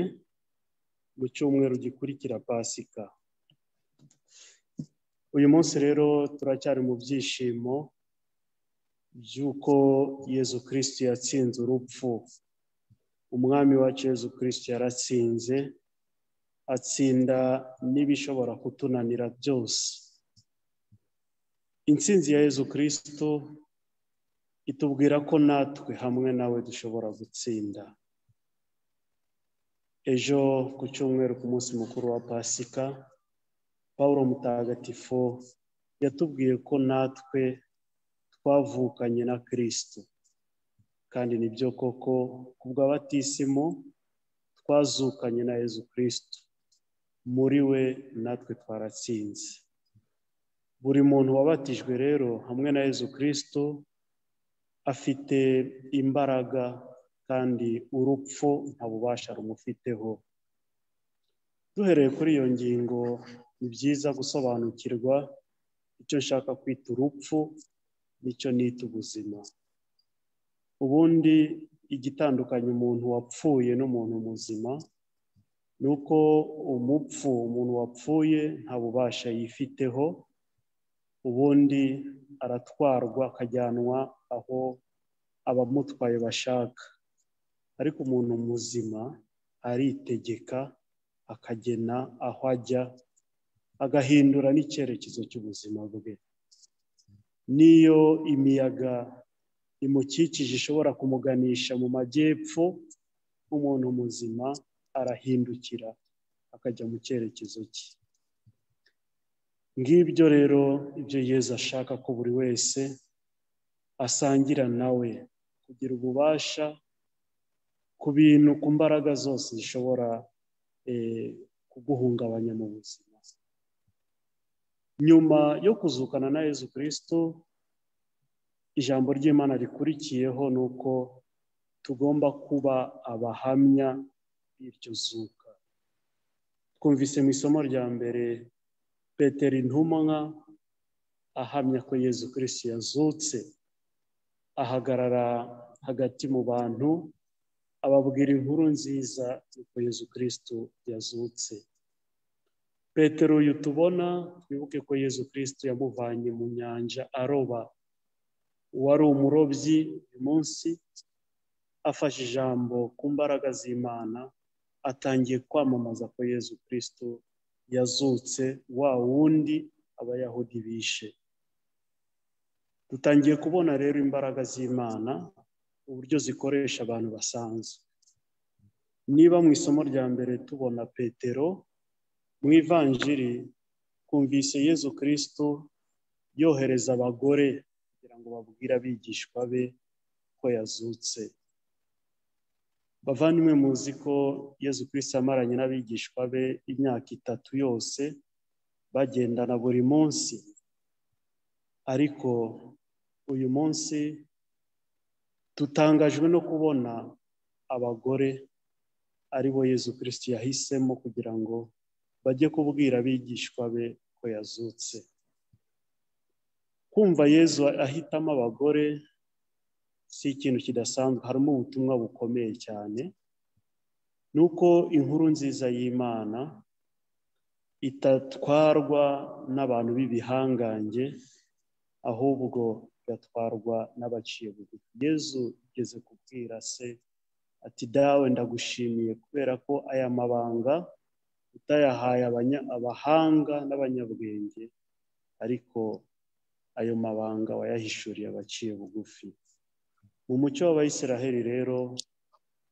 mu cyumweru gikurikira pasika uyu munsi rero turacyari mu byishimo by'uko yezu kirisiti yatsinze urupfu umwami wacu yezu kirisiti yaratsinze atsinda n'ibishobora kutunanira byose intsinzi ya yezu kirisito itubwira ko natwe hamwe nawe dushobora gutsinda ejo ku cyumweru ku munsi mukuru wa pasika paul mutagatifu yatubwiye ko natwe twavukanye na kirisito kandi nibyo koko ku bw'abatisimo twazukanye na yezu kirisito muri we natwe twaratsinze buri muntu wabatijwe rero hamwe na yezu kirisito afite imbaraga kandi urupfu nta bubasha rumufiteho duhereye kuri iyo ngingo ni byiza gusobanukirwa icyo nshaka kwita urupfu n'icyo nita ubuzima ubundi igitandukanya umuntu wapfuye n'umuntu muzima ni uko umupfu umuntu wapfuye nta bubasha yifiteho ubundi aratwarwa akajyanwa aho abamutwaye bashaka ariko umuntu muzima aritegeka akagena aho ajya agahindura n'icyerekezo cy'ubuzima bwe niyo imiyaga imukikije ishobora kumuganisha mu majyepfo umuntu muzima arahindukira akajya mu cyerekezo cye ngibyo rero ibyo Yezu ashaka ko buri wese asangira nawe kugira ububasha ku bintu ku mbaraga zose zishobora kuguhungabanya mu buzima nyuma yo kuzukana na Yezu kirisito ijambo ry'imana rikurikiyeho ni uko tugomba kuba abahamya b'iryo zuka twumvise mu isomo rya mbere peteri intumwa ahamya ko yezu kirisi yazutse ahagarara hagati mu bantu ababwira inkuru nziza yuko yezu kirisitu yazutse petero uyu tubona twibuke ko yezu kirisitu yamuvanye mu nyanja aroba uwari umurobyi uyu munsi afashe ijambo ku mbaraga z'imana atangiye kwamamaza ko yezu kirisitu yazutse wa wundi abayahudi bishe dutangiye kubona rero imbaraga z'imana uburyo zikoresha abantu basanzwe niba mu isomo rya mbere tubona petero mu ivanjiri twumvise yezu kirisitu yohereza abagore kugira ngo babwire abigishwa be ko yazutse bavandimwe muzi ko yezu kirisitu amaranye n'abigishwa be imyaka itatu yose bagendana buri munsi ariko uyu munsi dutangajwe no kubona abagore ari bo yezu kirisitu yahisemo kugira ngo bajye kubwira abigishwa be ko yazutse kumva yezu ahitamo abagore si ikintu kidasanzwe harimo ubutumwa bukomeye cyane ni uko inkuru nziza y'imana itatwarwa n'abantu b'ibihangange ahubwo igatwarwa n'abaciye bugufi yezu igeze kubwira se ati dawe ndagushimiye kubera ko aya mabanga utayahaye abahanga n'abanyabwenge ariko ayo mabanga wayahishuriye abaciye bugufi mu muco w'abayisiraheli rero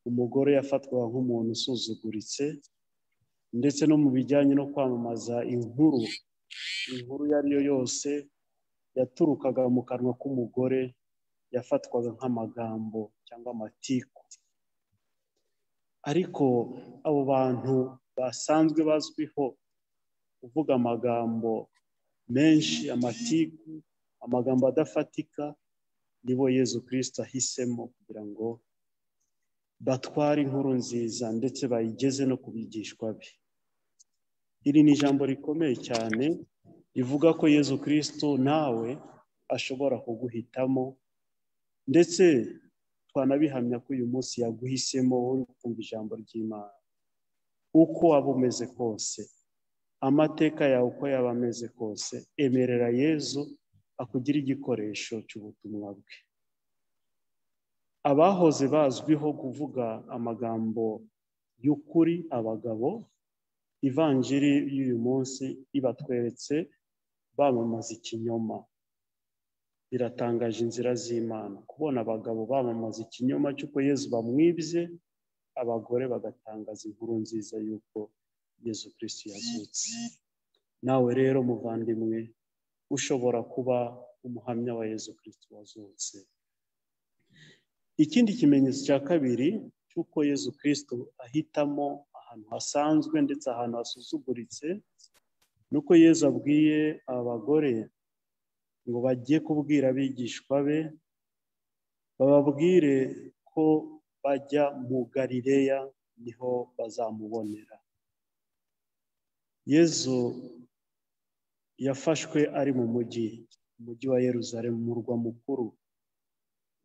umugore yafatwaga nk'umuntu usuzuguritse ndetse no mu bijyanye no kwamamaza inkuru inkuru iyo ari yo yose yaturukaga mu kanwa k'umugore yafatwaga nk'amagambo cyangwa amatiku ariko abo bantu basanzwe bazwiho kuvuga amagambo menshi amatiku amagambo adafatika nibo yezu kirisita ahisemo kugira ngo batware inkuru nziza ndetse bayigeze no ku bigishwa be iri ni ijambo rikomeye cyane rivuga ko yezu kirisito nawe ashobora kuguhitamo ndetse twanabihamya ko uyu munsi yaguhisemo uri kumva ijambo ry'imana uko waba umeze kose amateka yawe uko yaba ameze kose emerera yezu akugira igikoresho cy'ubutumwa bwe abahoze bazwiho kuvuga amagambo y'ukuri abagabo ivanjiri y'uyu munsi ibatweretse bamamaza ikinyoma biratangaje inzira z'imana kubona abagabo bamamaza ikinyoma cy'uko yezu bamwibye abagore bagatangaza inkuru nziza y'uko yezu kirisi yazutse nawe rero muvandimwe ushobora kuba umuhamya wa yezu kirisito wazutse ikindi kimenyetso cya kabiri cy'uko yezu kirisito ahitamo ahantu hasanzwe ndetse ahantu hasuzuguritse ni uko yezu abwiye abagore ngo bajye kubwira abigishwa be bababwire ko bajya mu galileya niho bazamubonera yezu yafashwe ari mu mujyi umujyi wa Yeruzalemu umurwa mukuru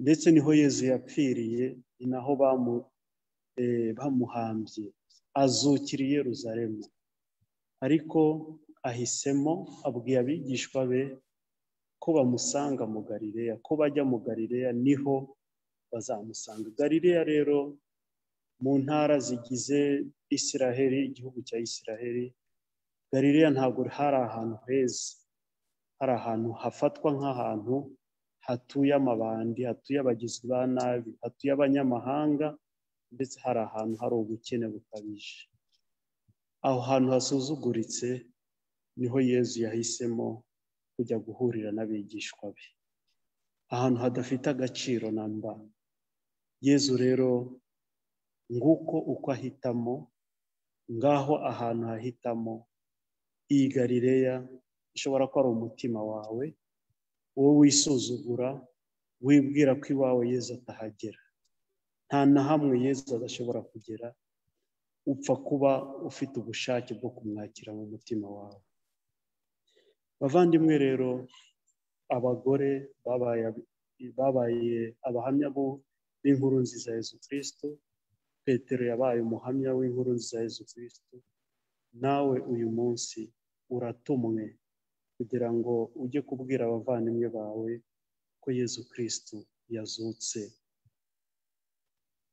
ndetse niho yezu yapfiriye ni naho bamu- eh, bamuhambye azukira i Yeruzalemu ariko ahisemo abwiye abigishwa be ko bamusanga mu galileya ko bajya mu galileya niho bazamusanga galileya rero mu ntara zigize isiraheli igihugu cya isiraheli galileya ntabwo hari ahantu heza hari ahantu hafatwa nk'ahantu hatuye amabandi hatuye abagizi ba nabi hatuye abanyamahanga ndetse hari ahantu hari ubukene bukabije aho hantu hasuzuguritse niho yezu yahisemo kujya guhurira n'abigishwa be ahantu hadafite agaciro na mba yezu rero nguko uko ahitamo ngaho ahantu hahitamo iyi garileya ishobora kuba ari umutima wawe wowe wisuzugura wibwira ko iwawe yezu atahagera nta na hamwe yezu adashobora kugera upfa kuba ufite ubushake bwo kumwakira mu mutima wawe bavandimwe rero abagore babaye babaye abahamya bo b'inkuru nziza ya Yezu kirisito petero yabaye umuhamya w'inkuru nziza ya Yezu kirisito nawe uyu munsi uratumwe kugira ngo ujye kubwira abavandimwe bawe ko Yezu kirisito yazutse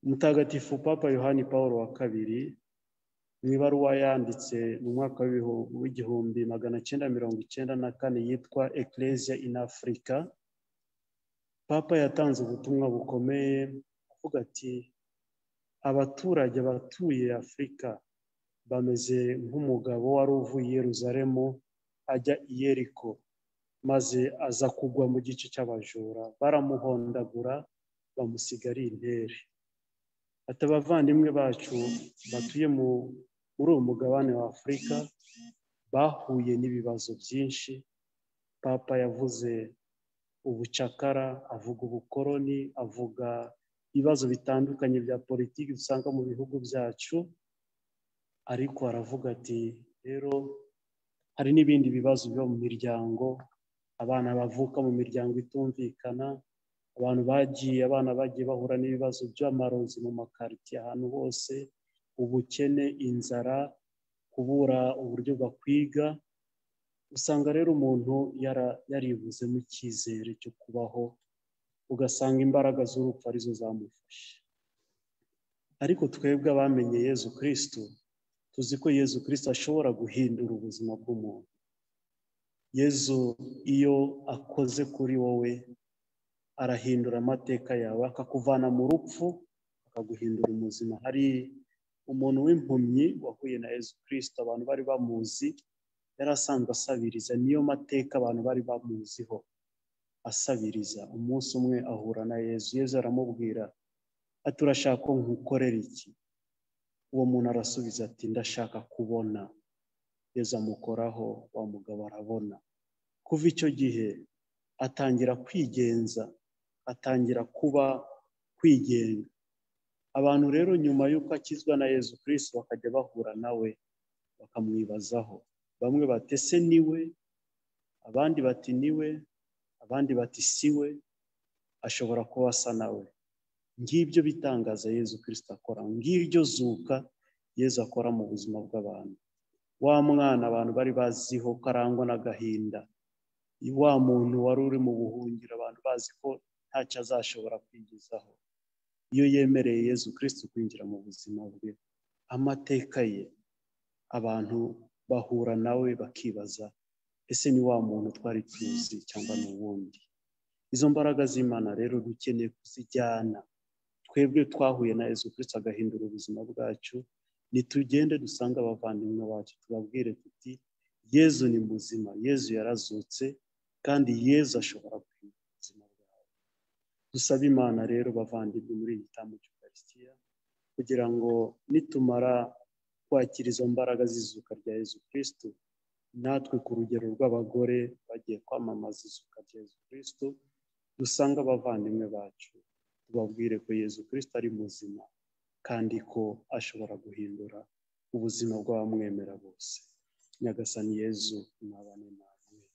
mutagatifu papa yohani paul wa kabiri mu ibaruwa yanditse mu mwaka w'ibihu- w'igihumbi magana cyenda mirongo icyenda na kane yitwa ecclesia in africa papa yatanze ubutumwa bukomeye avuga ati abaturage batuye afurika bameze nk'umugabo wari uvuye i yeruzalemu ajya i yeriko maze aza kugwa mu gice cy'abajura baramuhondagura bamusiga ari intere ati abavandimwe bacu batuye mu muri uwo mugabane wa afurika bahuye n'ibibazo byinshi papa yavuze ubucakara avuga ubukoroni avuga ibibazo bitandukanye bya politiki dusanga mu bihugu byacu ariko aravuga ati rero hari n'ibindi bibazo biba mu miryango abana bavuka mu miryango itumvikana abantu bagiye abana bagiye bahura n'ibibazo by'amarozi mu makaritsiye ahantu hose ubukene inzara kubura uburyo bakwiga usanga rero umuntu yara- yaribuzemo icyizere cyo kubaho ugasanga imbaraga z'urupfu arizo zamufashe ariko twebwe abamenye yezu kirisito tuzi ko yezu kirisito ashobora guhindura ubuzima bw'umuntu yezu iyo akoze kuri wowe arahindura amateka yawe akakuvana mu rupfu akaguhindura umuzima hari umuntu w'impumyi wahuye na yezu kirisito abantu bari bamuzi yari asanzwe asabiriza niyo mateka abantu bari bamuziho asabiriza umunsi umwe ahura na yezu yezu aramubwira ati urashaka ko nkukorera iki uwo muntu arasubiza ati ndashaka kubona yezu amukoraho wa mugabo arabona kuva icyo gihe atangira kwigenza atangira kuba kwigenga abantu rero nyuma y'uko akizwa na yezu kirisito bakajya bahura nawe bakamwibazaho bamwe bati ese niwe abandi bati niwe abandi bati siwe ashobora kuba asa nawe ngibyo bitangaza yezu kirisito akora ngiryo zuka yezu akora mu buzima bw'abantu wa mwana abantu bari baziho ko arangwa n'agahinda wa muntu wari uri mu buhungiro abantu bazi ko ntacyo azashobora kwigezaho iyo yemereye yezu kirisito kwinjira mu buzima bwe amateka ye abantu bahura nawe bakibaza ese ni wa muntu twari tuzi cyangwa ni uwundi izo mbaraga z'imana rero dukeneye kuzijyana twebwe twahuye na yezu kirisito agahindura ubuzima bwacu nitugende dusange abavandimwe bacu tubabwire tuti yezu ni muzima yezu yarazutse kandi yezu ashobora guhindura ubuzima bwawe dusabe imana rero bavandimwe muri iyi gitambo cy'ukarisitiya kugira ngo nitumara kwakira izo mbaraga z'izuka rya yezu kirisito natwe ku rugero rw'abagore bagiye kwamamaza izuka rya yezu kirisito dusanga abavandimwe bacu tubabwire ko yezu kirisita ari muzima kandi ko ashobora guhindura ubuzima bw'abamwemera bose nyagasani yezu nabane namwe